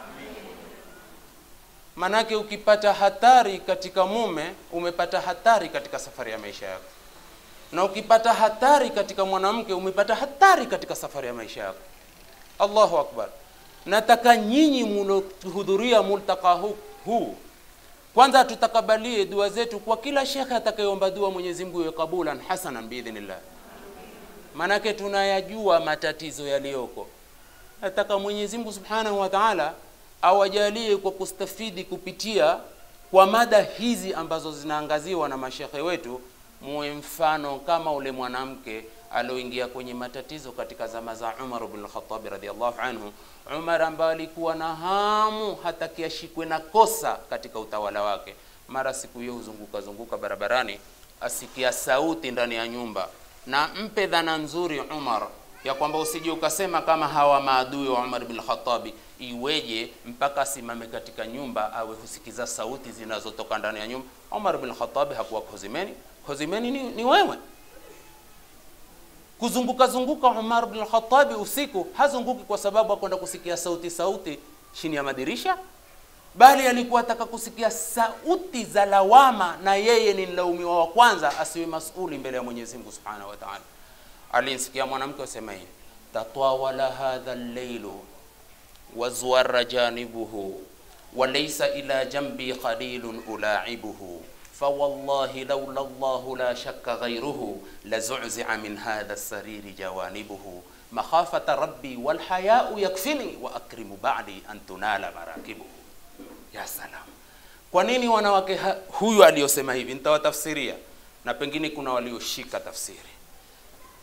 Speaker 1: Manake ukipata hatari katika mume, umepata hatari katika safari ya maisha yako, na ukipata hatari katika mwanamke, umepata hatari katika safari ya maisha yako. Allahu akbar! Nataka nyinyi mlohudhuria multaka huu, huu kwanza tutakabalie dua zetu kwa kila shekhe atakayeomba dua, Mwenyezi Mungu iwe kabulan hasanan biidhnillah. Manake tunayajua matatizo yaliyoko. Nataka Mwenyezi Mungu Subhanahu wa Ta'ala awajalie kwa kustafidi kupitia kwa mada hizi ambazo zinaangaziwa na mashekhe wetu, muwe mfano kama ule mwanamke alioingia kwenye matatizo katika zama za Umar ibn al-Khattab radhiyallahu anhu. Umar ambaye alikuwa na hamu hataki ashikwe na kosa katika utawala wake. Mara siku hiyo huzunguka zunguka barabarani, asikia sauti ndani ya nyumba, na mpe dhana nzuri Umar ya kwamba usije ukasema kama hawa maadui wa Umar bin Khattabi, iweje mpaka asimame katika nyumba awe husikiza sauti zinazotoka ndani ya nyumba. Umar bin Khattabi hakuwa hozimeni, hozimeni ni, ni wewe kuzunguka zunguka Umar bin Khattabi usiku hazunguki kwa sababu akwenda kusikia sauti sauti chini ya madirisha, bali alikuwa ataka kusikia sauti za lawama, na yeye ni mlaumiwa wa kwanza, asiwe masuli mbele ya Mwenyezi Mungu Subhanahu wa Ta'ala. Alinsikia mwanamke asema hivi, tatawala hadha al-lailu wazwara janibuhu wa laysa ila jambi qalilun ulaibuhu fawallahi laula llahu la shakka ghayruhu lazuzia min hadha lsariri jawanibuhu makhafata rabbi walhayau yakfini wa akrimu badi an tunala marakibuhu. Ya salam! Kwa nini wanawake huyu aliyosema hivi? Nitawatafsiria na pengine kuna walioshika tafsiri.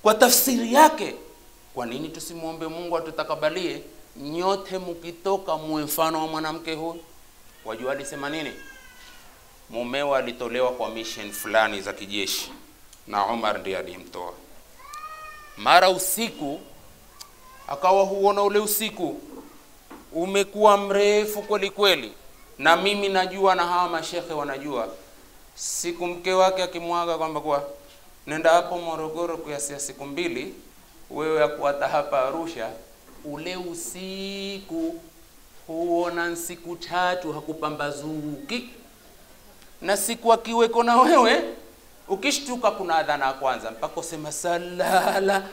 Speaker 1: kwa tafsiri yake kwa nini tusimwombe mungu atutakabalie nyote mkitoka muwe mfano wa mwanamke huyu wajua alisema nini mumewa alitolewa kwa mission fulani za kijeshi na umar ndiye alimtoa mara usiku akawa huona ule usiku umekuwa mrefu kweli kweli na mimi najua na hawa mashekhe wanajua siku mke wake akimwaga kwamba kuwa nenda hapo morogoro kuyasia siku mbili wewe akuata hapa arusha ule usiku huona siku tatu hakupambazuki na siku akiweko na wewe ukishtuka kuna adhana ya kwanza mpaka usema salala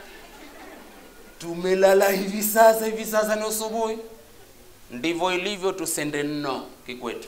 Speaker 1: tumelala hivi sasa hivi sasa ni usubuhi ndivyo ilivyo tusende nno kikwetu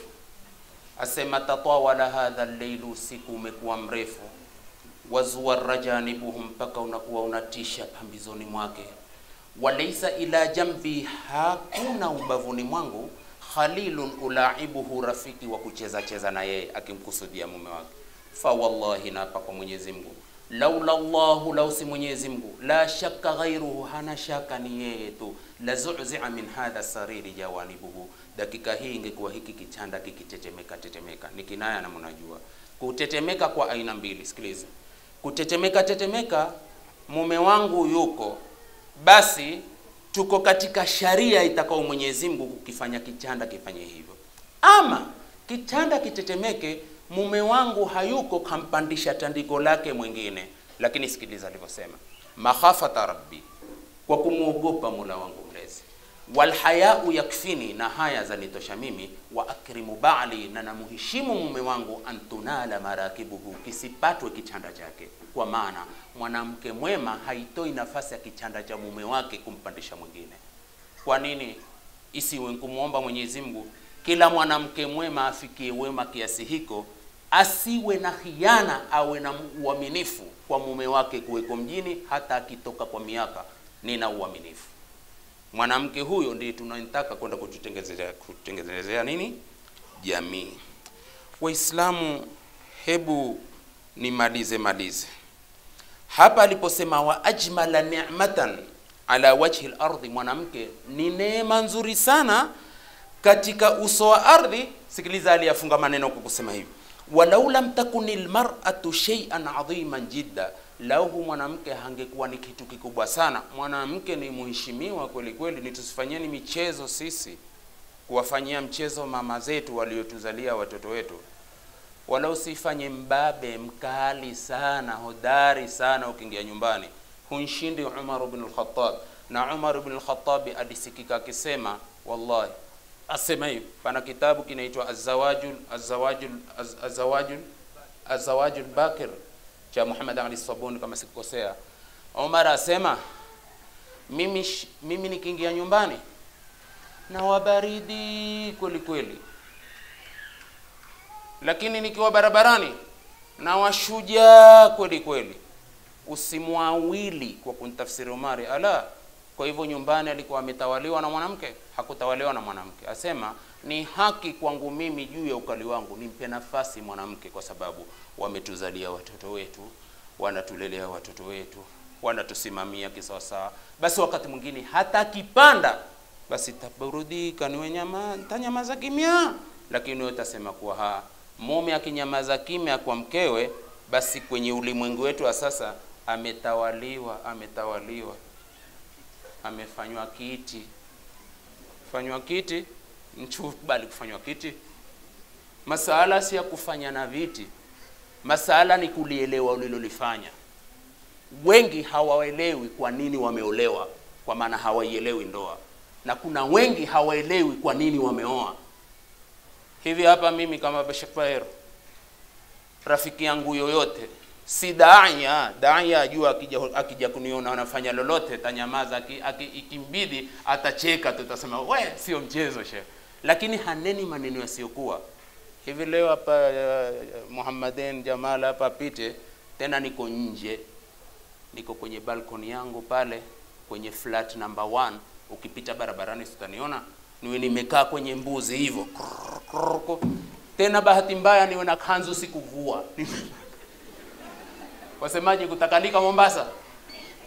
Speaker 1: asema tatawala hadha lleilu usiku umekuwa mrefu wazuwara janibuhu mpaka unakuwa unatisha pambizoni mwake walaisa ila jambi hakuna ubavuni mwangu khalilun ulaibuhu rafiki wa kucheza cheza na yeye akimkusudia mume wake fa wallahi naapa kwa mwenyezi mungu laula llahu lau si mwenyezi mungu la shakka ghairuhu hana shaka ni yeye tu lazuzia min hadha sariri jawanibuhu dakika hii ingekuwa hiki kichanda kikitetemeka tetemeka ni kinaya na mnajua kutetemeka kwa aina mbili sikiliza kutetemeka tetemeka mume wangu yuko basi tuko katika sharia itakao mwenyezi mungu kukifanya kichanda kifanye hivyo ama kichanda kitetemeke mume wangu hayuko kampandisha tandiko lake mwingine lakini sikiliza alivyosema makhafata rabbi kwa kumwogopa mula wangu mlezi walhayau yakfini na haya zanitosha mimi wa akrimu bali na namuheshimu mume wangu antunala marakibuhu kisipatwe kichanda chake kwa maana mwanamke mwema haitoi nafasi ya kichanda cha mume wake kumpandisha mwingine kwa nini isiwe kumwomba mwenyezi mungu kila mwanamke mwema afikie wema kiasi hiko asiwe na khiana awe na uaminifu kwa mume wake kuweko mjini hata akitoka kwa miaka nina uaminifu mwanamke huyo ndiye tunamtaka kwenda kututengenezea kutengenezea nini jamii waislamu hebu nimalize malize hapa aliposema wa ajmala ni'matan ala wajhi lardhi mwanamke ni neema nzuri sana katika uso wa ardhi sikiliza aliyafunga maneno kwa kusema hivi walau lam takuni lmaratu sheian adhiman jidda lau mwanamke hangekuwa ni kitu kikubwa sana mwanamke ni mheshimiwa kweli kweli ni tusifanyeni michezo sisi kuwafanyia mchezo mama zetu waliotuzalia watoto wetu wala usifanye mbabe mkali sana hodari sana ukiingia nyumbani hunshindi umar bn lkhatab na umar bn lkhatabi alisikika akisema wallahi asema hivi pana kitabu kinaitwa azawajul azawajul az- azawajul azawajul bakir cha Muhammad Ali Sabuni kama sikukosea. Omar asema mimi, sh- mimi nikiingia nyumbani na wabaridi kweli kweli, lakini nikiwa barabarani na washujaa kweli kweli. Usimwawili kwa kuntafsiri Omari ala. Kwa hivyo nyumbani alikuwa ametawaliwa na mwanamke, hakutawaliwa na mwanamke. Asema ni haki kwangu mimi juu ya ukali wangu nimpe nafasi mwanamke, kwa sababu wametuzalia watoto wetu, wanatulelea watoto wetu, wanatusimamia kisawasawa. Basi wakati mwingine hata akipanda, basi taburudika, niwe nyama tanyamaza kimya, lakini wewe utasema kuwa ha mume akinyamaza kimya kwa mkewe, basi kwenye ulimwengu wetu wa sasa ametawaliwa, ametawaliwa, amefanywa kiti, fanywa kiti, mchubali kufanywa kiti. Masala si ya kufanya na viti, masala ni kulielewa ulilolifanya. Wengi hawaelewi kwa nini wameolewa, kwa maana hawaielewi ndoa, na kuna wengi hawaelewi kwa nini wameoa. Hivi hapa mimi kama Bashir Baher, rafiki yangu yoyote, si daia daia ajua, akija akija kuniona anafanya lolote tanyamaza, aki- aki- ikimbidi atacheka, tutasema we, sio mchezo shekhe, lakini haneni maneno yasiyokuwa hivi. Leo hapa uh, Muhammaden Jamal hapa apite tena, niko nje, niko kwenye balkoni yangu pale kwenye flat number one. Ukipita barabarani utaniona niwe nimekaa kwenye mbuzi hivyo Krrr, krrr, krrr. tena bahati mbaya niwe na kanzu sikuvua wasemaje kutakalika Mombasa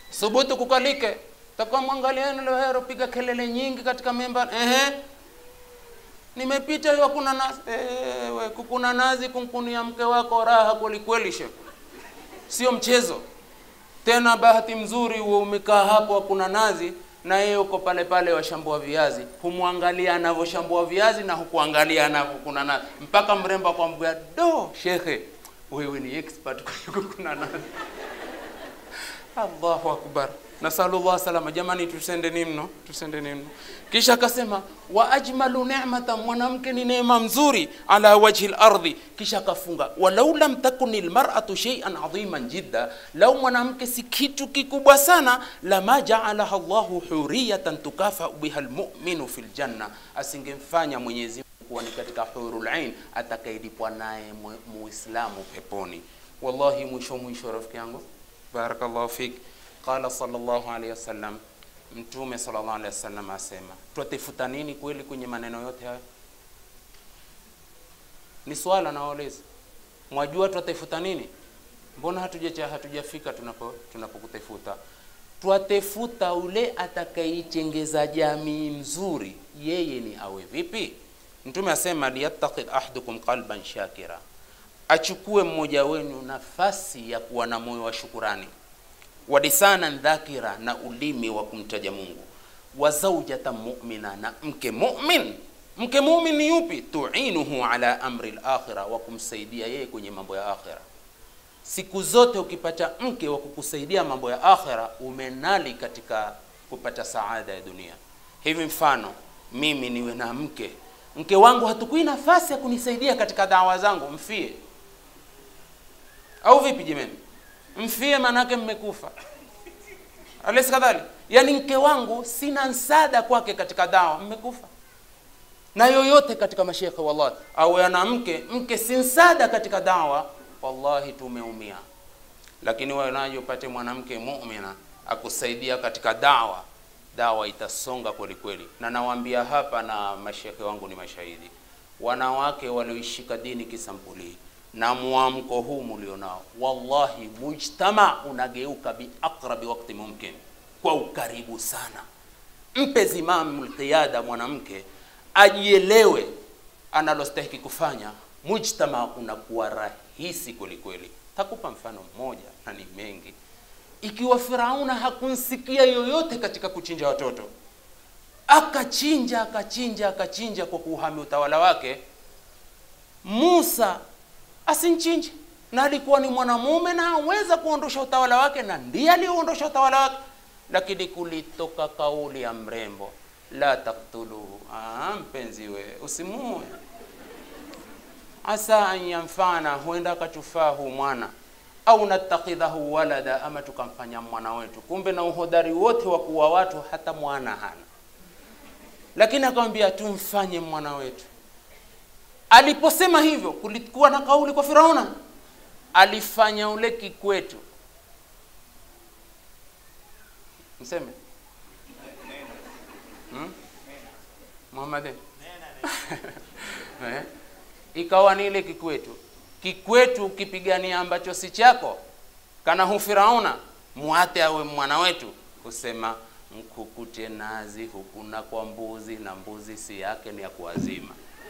Speaker 1: thubutu kukalike takuwa mwangalieni leo hero piga kelele nyingi katika memba ehe nimepita hiyo kuna nazi ewe kukuna nazi kumkunia mke wako raha kwelikweli shekh sio mchezo tena bahati mzuri huo umekaa hapo hakuna nazi na yeye uko pale pale washambua viazi humwangalia anavyoshambua viazi na hukuangalia anavyokuna nazi mpaka mrembo akwambia do shekhe wewe ni expert kwenye kukuna nazi allahu akbar nasalullah salama jamani tusendeni mno tusendeni mno kisha akasema wa ajmalu ni'mata mwanamke ni neema mzuri ala wajhi lardhi kisha akafunga walau lam takuni lmaratu sheian adhiman jidda lau mwanamke si kitu kikubwa sana lama jaalaha llahu huriyatan tukafau biha lmuminu fi ljanna asingemfanya mwenyezi Mungu kuwa ni katika hurul ain atakailipwa naye mu- muislamu peponi wallahi mwisho mwisho rafiki yangu barakallahu fik qala sallallahu alaihi wasallam mtume sallallahu alaihi wasallam asema twatafuta nini kweli kwenye maneno yote hayo ni swala nawauliza mwajua twatafuta nini mbona hatujacha hatujafika tunapo tunapokutafuta twatefuta ule atakaichengeza jamii mzuri yeye ni awe vipi mtume asema liyattaqid ahdukum qalban shakira achukue mmoja wenu nafasi ya kuwa na moyo wa shukurani wa lisanan dhakira na ulimi wa kumtaja mungu wa zaujatan mu'mina na mke mu'min mke mu'min ni yupi tuinuhu ala amri lakhira wa kumsaidia yeye kwenye mambo ya akhira siku zote ukipata mke wa kukusaidia mambo ya akhira umenali katika kupata saada ya dunia hivi mfano mimi niwe na mke mke wangu hatukui nafasi ya kunisaidia katika dawa zangu mfie au vipi jemeni mfie manake mmekufa alesi kadhali yaani mke wangu sina msaada kwake katika dawa mmekufa na yoyote katika mashekhe wallahi au ana mke mke si msaada katika dawa wallahi tumeumia lakini wewe naje upate mwanamke muumina akusaidia katika dawa dawa itasonga kweli kweli na nawaambia hapa na mashekhe wangu ni mashahidi wanawake walioishika dini kisampuli na mwamko huu mlionao wallahi mujtama unageuka biaqrabi wakti mumkin kwa ukaribu sana mpe zimamu lqiyada mwanamke ajielewe analostahiki kufanya mujtama unakuwa rahisi kwelikweli takupa mfano mmoja na ni mengi ikiwa firauna hakumsikia yoyote katika kuchinja watoto akachinja akachinja akachinja kwa kuuhami utawala wake musa asinchinje na alikuwa ni mwanamume na aweza kuondosha utawala wake na ndiye aliuondosha utawala wake lakini kulitoka kauli ya mrembo la taktuluhu ah, mpenzi we usimue asa an yanfana huenda akatufaa huu mwana au natakidhahu walada ama tukamfanya mwana wetu kumbe na uhodari wote wa kuwa watu hata mwana hana lakini akamwambia tumfanye mwana wetu aliposema hivyo kulikuwa na kauli kwa firauna alifanya ule kikwetu mseme hmm? muhammad eh? ikawa ni ile kikwetu kikwetu ukipigania ambacho si chako kana hu firauna muate awe mwana wetu kusema mkukute nazi hukuna kwa mbuzi na mbuzi si yake ni ya kuazima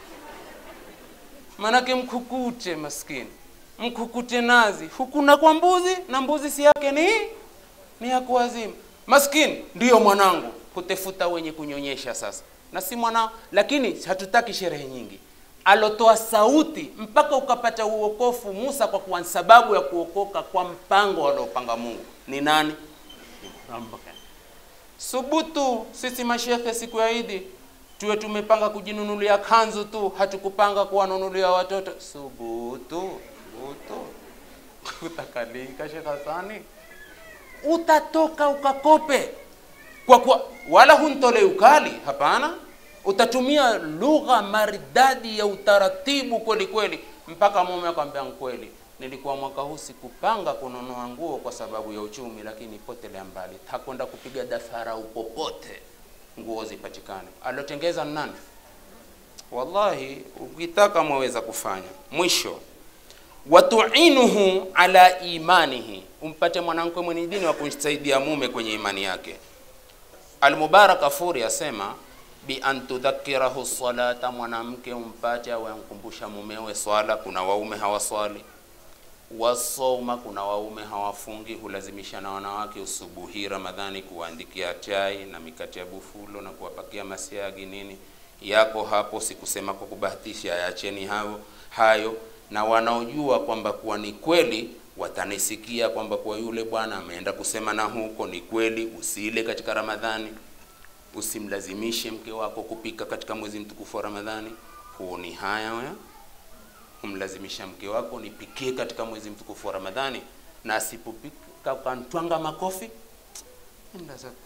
Speaker 1: manake mkukute maskini mkukute nazi hukuna kwa mbuzi na mbuzi si yake ni ni ya kuazima maskini ndiyo mwanangu kutefuta wenye kunyonyesha sasa na si mwanao lakini hatutaki sherehe nyingi alotoa sauti mpaka ukapata uokofu Musa kwa kuwa sababu ya kuokoka kwa mpango aliopanga Mungu ni nani? Subutu sisi mashekhe siku ya Idi tuwe tumepanga kujinunulia kanzu tu, hatukupanga kuwanunulia watoto. Subutu, subutu utakalika Sheikh Hasani, utatoka ukakope kwa kuwa wala huntole ukali, hapana utatumia lugha maridadi ya utaratibu kweli kweli, mpaka mume akwambia kweli, nilikuwa mwaka huu sikupanga kununua nguo kwa sababu ya uchumi, lakini potelea mbali, hakwenda kupiga dafara upopote nguo zipatikane. Alotengeza ni nani? Wallahi, ukitaka mwaweza kufanya. Mwisho, watuinuhu ala imanihi, umpate mwanamke mwenye dini wa kumsaidia mume kwenye imani yake. Almubarak Afuri asema bi an tudhakirahu salata, mwanamke umpate awe amkumbusha mumewe swala. Kuna waume hawaswali. Wasoma, kuna waume hawafungi, hulazimisha na wanawake usubuhi Ramadhani kuwaandikia chai na mikate ya bufulo na kuwapakia masiagi nini yako hapo. Sikusema kwa kubahatisha, yaacheni hayo hayo, na wanaojua kwamba kuwa ni kweli watanisikia kwamba kwa yule bwana ameenda kusema na huko ni kweli. Usile katika Ramadhani, usimlazimishe mke wako kupika katika mwezi mtukufu wa Ramadhani. Huo ni haya wewe kumlazimisha mke wako nipikie katika mwezi mtukufu wa Ramadhani, na asipopika ukantwanga makofi, enda zako.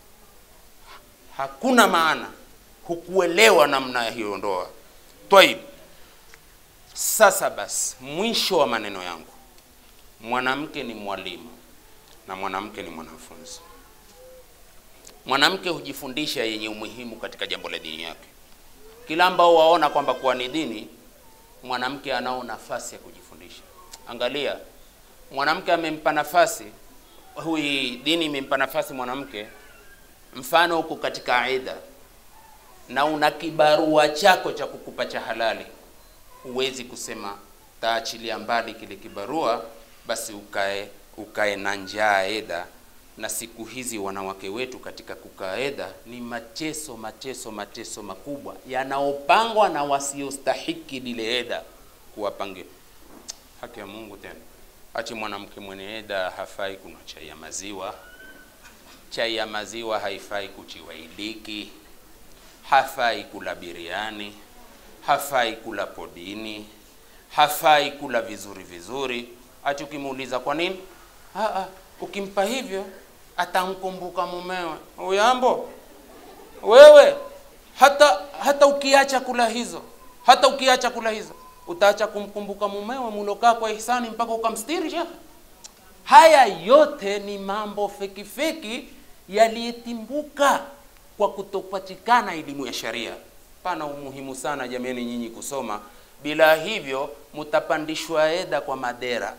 Speaker 1: Hakuna maana, hukuelewa namna ya hiyo ndoa. Twaib, sasa basi, mwisho wa maneno yangu, mwanamke ni mwalimu na mwanamke ni mwanafunzi. Mwanamke hujifundisha yenye umuhimu katika jambo la dini yake. Kila ambao waona kwamba kuwa ni dini mwanamke anao nafasi ya kujifundisha. Angalia, mwanamke amempa nafasi hui, dini imempa nafasi mwanamke. Mfano, huko katika aida na una kibarua chako cha kukupa cha halali, huwezi kusema taachilia mbali kile kibarua, basi ukae ukae na njaa eda. Na siku hizi wanawake wetu katika kukaa eda ni mateso mateso mateso makubwa yanaopangwa na wasiostahiki lile eda kuwapange. Haki ya Mungu tena, achi mwanamke mwenye eda hafai kunywa chai ya maziwa. Chai ya maziwa haifai kuchiwa iliki, hafai kula biriani, hafai kula podini, hafai kula vizuri vizuri. Ati ukimuuliza kwa nini, ah, ukimpa hivyo atamkumbuka mumewe. Uyambo wewe, hata hata ukiacha kula hizo, hata ukiacha kula hizo, utaacha kumkumbuka mumewe mulokaa kwa ihsani mpaka ukamstiri shekhe. Haya yote ni mambo feki feki yaliyetimbuka kwa kutopatikana elimu ya sharia. Pana umuhimu sana jamani, nyinyi kusoma, bila hivyo mutapandishwa eda kwa madera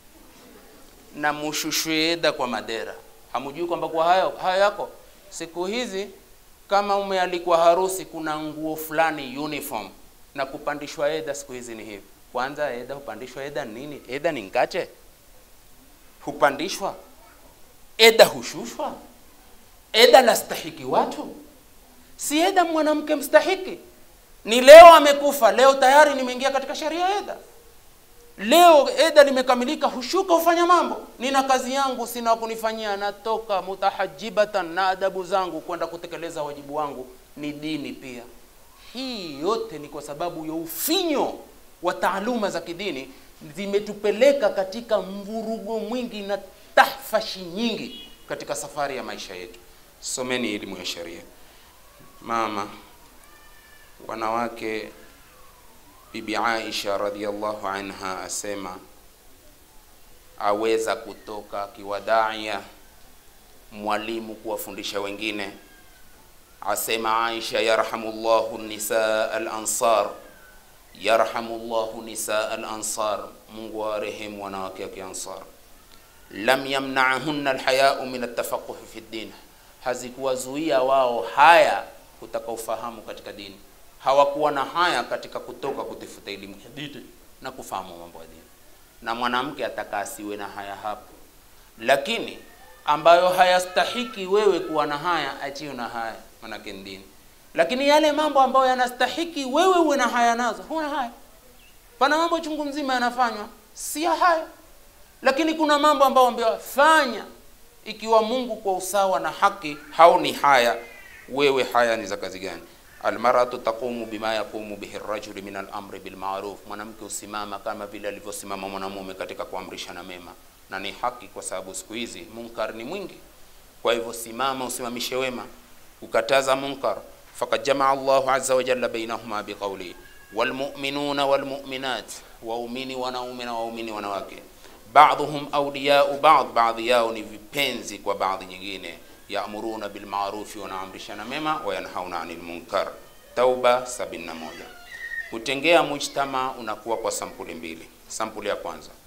Speaker 1: na mushushwe eda kwa madera. Hamujui kwamba kwa hayo hayo yako siku hizi, kama umealikwa harusi, kuna nguo fulani uniform na kupandishwa eda siku hizi ni hivi. Kwanza eda hupandishwa eda nini? Eda ni ngache hupandishwa eda, hushushwa eda. Lastahiki watu, si eda mwanamke mstahiki. Ni leo amekufa, leo tayari nimeingia katika sheria eda Leo eda limekamilika, hushuka hufanya mambo. Nina kazi yangu, sina kunifanyia, natoka mutahajibatan na adabu zangu kwenda kutekeleza wajibu wangu, ni dini pia. Hii yote ni kwa sababu ya ufinyo wa taaluma za kidini, zimetupeleka katika mvurugo mwingi na tahfashi nyingi katika safari ya maisha yetu. Someni elimu ya sharia. Mama, wanawake Bibi Aisha radhiallahu anha asema aweza kutoka kiwadaia mwalimu kuwafundisha wengine. Asema Aisha, yarhamullahu nisaa al-ansar, yarhamullahu nisaa al-ansar, Mungu awarehemu wanawake wa Kiansar. Lam yamna'hunna alhaya'u min at-tafaqquh fi din, hazikuwazuia wao haya kutaka ufahamu katika dini hawakuwa na haya katika kutoka kutafuta elimu ya dini na kufahamu mambo ya dini. Na mwanamke ataka asiwe na haya hapo, lakini ambayo hayastahiki wewe kuwa na haya, achio na haya, manake ni dini. Lakini yale mambo ambayo yanastahiki wewe uwe na haya nazo, huna haya. Pana mambo chungu mzima yanafanywa si ya haya, lakini kuna mambo ambayo ambayo fanya ikiwa Mungu kwa usawa na haki haoni haya, wewe haya ni za kazi gani? Almaratu taqumu bima yaqumu bihi rajulu min al-amri bil ma'ruf, mwanamke usimama kama vile alivyosimama mwanamume katika kuamrishana mema, na ni haki, kwa sababu siku hizi munkar ni mwingi. Kwa hivyo simama, usimamishe wema, ukataza munkar. Faqad jamaa Allahu azza wa jalla bainahuma biqawli walmu'minuna walmu'minat, waumini wanaume na waumini wanawake, ba'dhuhum awliya'u ba'd, baadhi yao ni vipenzi kwa baadhi nyingine Yamuruna bilmarufi, wanaamrishana mema, wayanhauna anil munkar. Tauba 71. Kutengea mujtama unakuwa kwa sampuli mbili. Sampuli ya kwanza,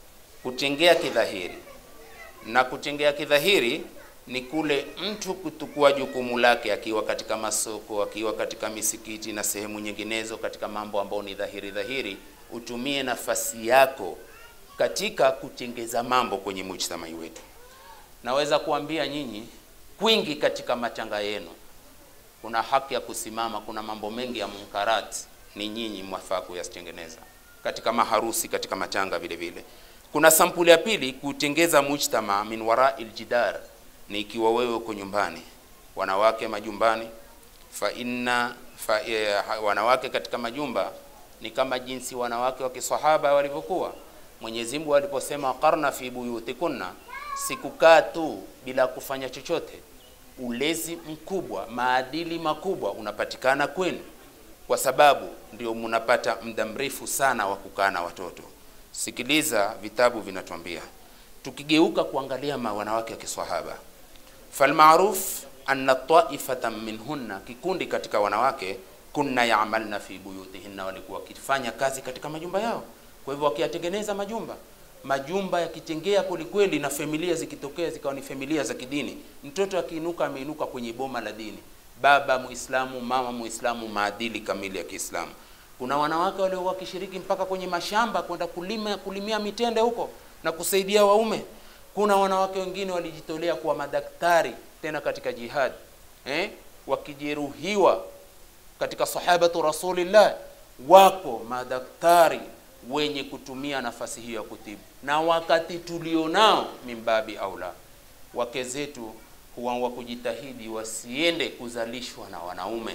Speaker 1: kutengea kidhahiri na kutengea kidhahiri ni kule mtu kutukua jukumu lake akiwa katika masoko, akiwa katika misikiti na sehemu nyinginezo, katika mambo ambayo ni dhahiri dhahiri, utumie nafasi yako katika kutengeza mambo kwenye mujtamai wetu. Naweza kuambia nyinyi, kwingi katika matanga yenu kuna haki ya kusimama. Kuna mambo mengi ya munkarati ni nyinyi mwafaa kuyatengeneza katika maharusi, katika matanga vile vile. Kuna sampuli ya pili, kutengeza mujtama min warai ljidar, ni ikiwa wewe uko nyumbani, wanawake majumbani, fa inna fa, eh, wanawake katika majumba ni kama jinsi wanawake wa kisahaba walivyokuwa. Mwenyezi Mungu aliposema qarna fi buyutikunna, sikukaa tu bila kufanya chochote. Ulezi mkubwa, maadili makubwa unapatikana kwenu, kwa sababu ndio mnapata muda mrefu sana wa kukaa na watoto. Sikiliza, vitabu vinatuambia, tukigeuka kuangalia ma wanawake wa kiswahaba, falmaruf anna taifatan minhunna, kikundi katika wanawake, kunna yamalna fi buyutihinna, walikuwa wakifanya kazi katika majumba yao. Kwa hivyo wakiyatengeneza majumba majumba yakitengea kwelikweli, na familia zikitokea zikawa ni familia za kidini, mtoto akiinuka ameinuka kwenye boma la dini, baba Muislamu, mama Muislamu, maadili kamili ya Kiislamu. Kuna wanawake waliokuwa wakishiriki mpaka kwenye mashamba kwenda kulima kulimia mitende huko na kusaidia waume. Kuna wanawake wengine walijitolea kuwa madaktari tena katika jihad eh, wakijeruhiwa katika sahabatu Rasulillah, wako madaktari wenye kutumia nafasi hiyo ya kutibu, na wakati tulionao mimbabi aula, wake zetu huwa wa kujitahidi wasiende kuzalishwa na wanaume.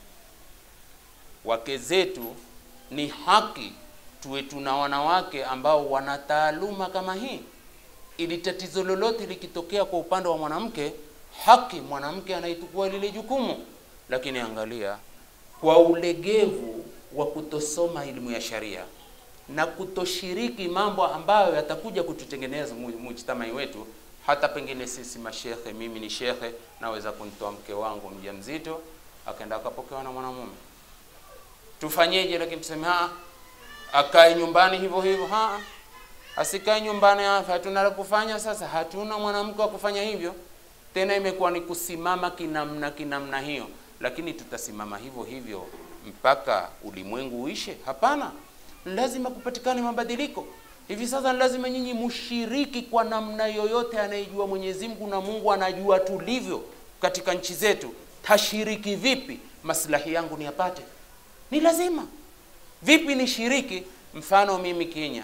Speaker 1: Wake zetu ni haki tuwe tuna wanawake ambao wana taaluma kama hii, ili tatizo lolote likitokea kwa upande wa mwanamke, haki mwanamke anaitukua lile jukumu. Lakini angalia kwa ulegevu wa kutosoma elimu ya sharia na kutoshiriki mambo ambayo yatakuja kututengeneza mujtamai wetu. Hata pengine sisi mashekhe, mimi ni shekhe, naweza kunitoa mke wangu mjamzito akaenda akapokewa na mwanamume, tufanyeje? Lakini tuseme ha akae nyumbani hivyo hivyo, ha asikae nyumbani, hatuna la kufanya. Sasa hatuna mwanamke wa kufanya hivyo tena, imekuwa ni kusimama kinamna kinamna hiyo. Lakini tutasimama hivyo hivyo mpaka ulimwengu uishe? Hapana. Lazima kupatikane mabadiliko. Hivi sasa ni lazima nyinyi mushiriki kwa namna yoyote, anayejua Mwenyezi Mungu na Mungu anajua tulivyo katika nchi zetu. Tashiriki vipi maslahi yangu niyapate? Ni lazima vipi nishiriki? Mfano mimi Kenya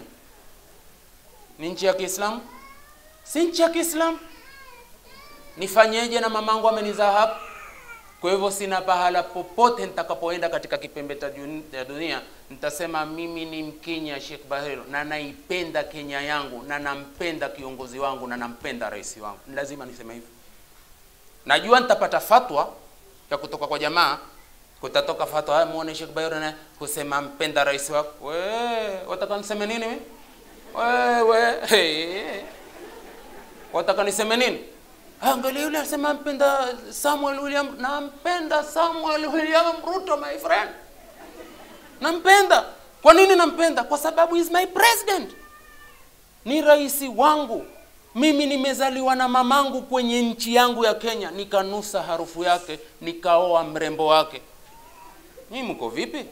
Speaker 1: ni nchi ya Kiislamu, si nchi ya Kiislamu, nifanyeje? Na mamangu amenizaa hapa kwa hivyo sina pahala popote nitakapoenda katika kipembe cha dunia nitasema mimi ni Mkenya Sheikh Bahero, na naipenda Kenya yangu na nampenda kiongozi wangu na nampenda rais wangu. Ni lazima niseme hivyo. Najua nitapata fatwa ya kutoka kwa jamaa, kutatoka fatwa haya, muone Sheikh Bahero na kusema mpenda rais wako. We wataka niseme nini mimi? Wewe hey. wataka niseme nini? Angalia yule anasema mpenda Samuel William, nampenda Samuel William Ruto my friend, nampenda. Kwa nini nampenda? Kwa sababu is my president, ni rais wangu. Mimi nimezaliwa na mamangu kwenye nchi yangu ya Kenya, nikanusa harufu yake, nikaoa mrembo wake. Nyinyi mko vipi?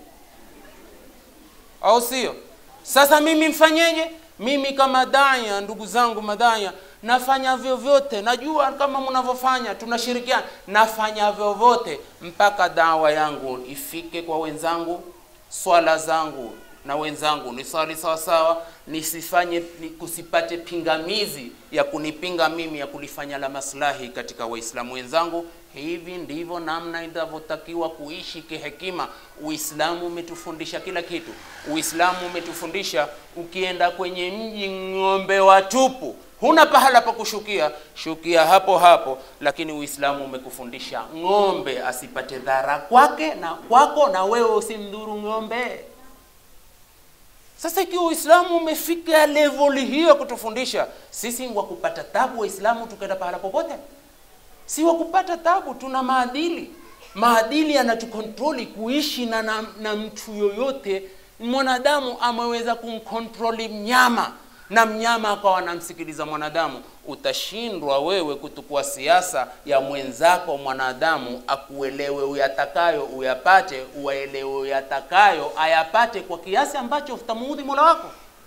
Speaker 1: Au sio? Sasa mimi mfanyeje? Mimi kama daya, ndugu zangu madaya nafanya vyovyote, najua kama mnavyofanya, tunashirikiana. Nafanya vyovyote mpaka dawa yangu ifike kwa wenzangu, swala zangu na wenzangu niswali sawa sawa, nisifanye ni kusipate pingamizi ya kunipinga mimi ya kulifanya la maslahi katika Waislamu wenzangu. Hivi ndivyo namna inavyotakiwa kuishi kihekima. Uislamu umetufundisha kila kitu. Uislamu umetufundisha ukienda kwenye mji ng'ombe watupu huna pahala pa kushukia, shukia hapo hapo. Lakini Uislamu umekufundisha ng'ombe asipate dhara kwake na kwako, na wewe usimdhuru ng'ombe. Sasa ikiwa Uislamu umefika level hiyo ya kutufundisha sisi, wa kupata tabu Waislamu tukaenda pahala popote? Si wa kupata tabu, tuna maadili. Maadili yanatukontroli kuishi na, na, na mtu yoyote. Mwanadamu ameweza kumkontroli mnyama na mnyama akawa anamsikiliza mwanadamu, utashindwa wewe kutukua siasa ya mwenzako mwanadamu akuelewe uyatakayo uyapate, uwaelewe uyatakayo ayapate, kwa kiasi ambacho utamuudhi mola wako.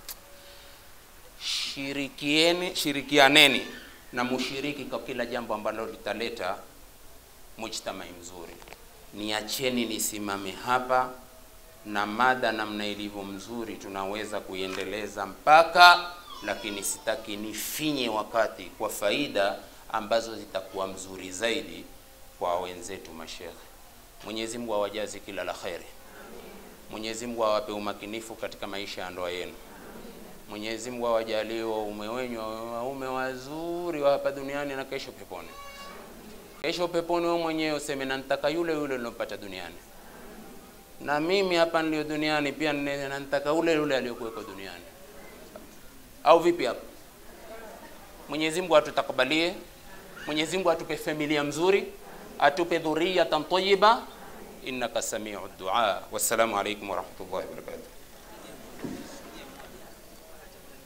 Speaker 1: Shirikieni, shirikianeni na mushiriki kwa kila jambo ambalo litaleta mujtamai mzuri. Niacheni nisimame hapa na mada namna ilivyo mzuri, tunaweza kuiendeleza mpaka, lakini sitaki nifinye wakati kwa faida ambazo zitakuwa mzuri zaidi kwa wenzetu mashekhe. Mwenyezi Mungu awajazi kila la kheri. Mwenyezi Mungu awape umakinifu katika maisha ya ndoa yenu. Mwenyezi Mungu awajalie waume wenyu wawe waume wazuri wa hapa duniani na kesho peponi. Kesho peponi wewe mwenyewe useme na nitaka yule yule nilopata duniani, na mimi hapa nilio duniani pia nne- na nitaka ule yule aliyokuweko duniani, au vipi hapa? Mwenyezi Mungu atutakabalie, Mwenyezi Mungu atupe familia mzuri, atupe dhuriyatan tayyiba, innaka samiu dua. Wassalamu alaikum warahmatullahi wabarakatuh.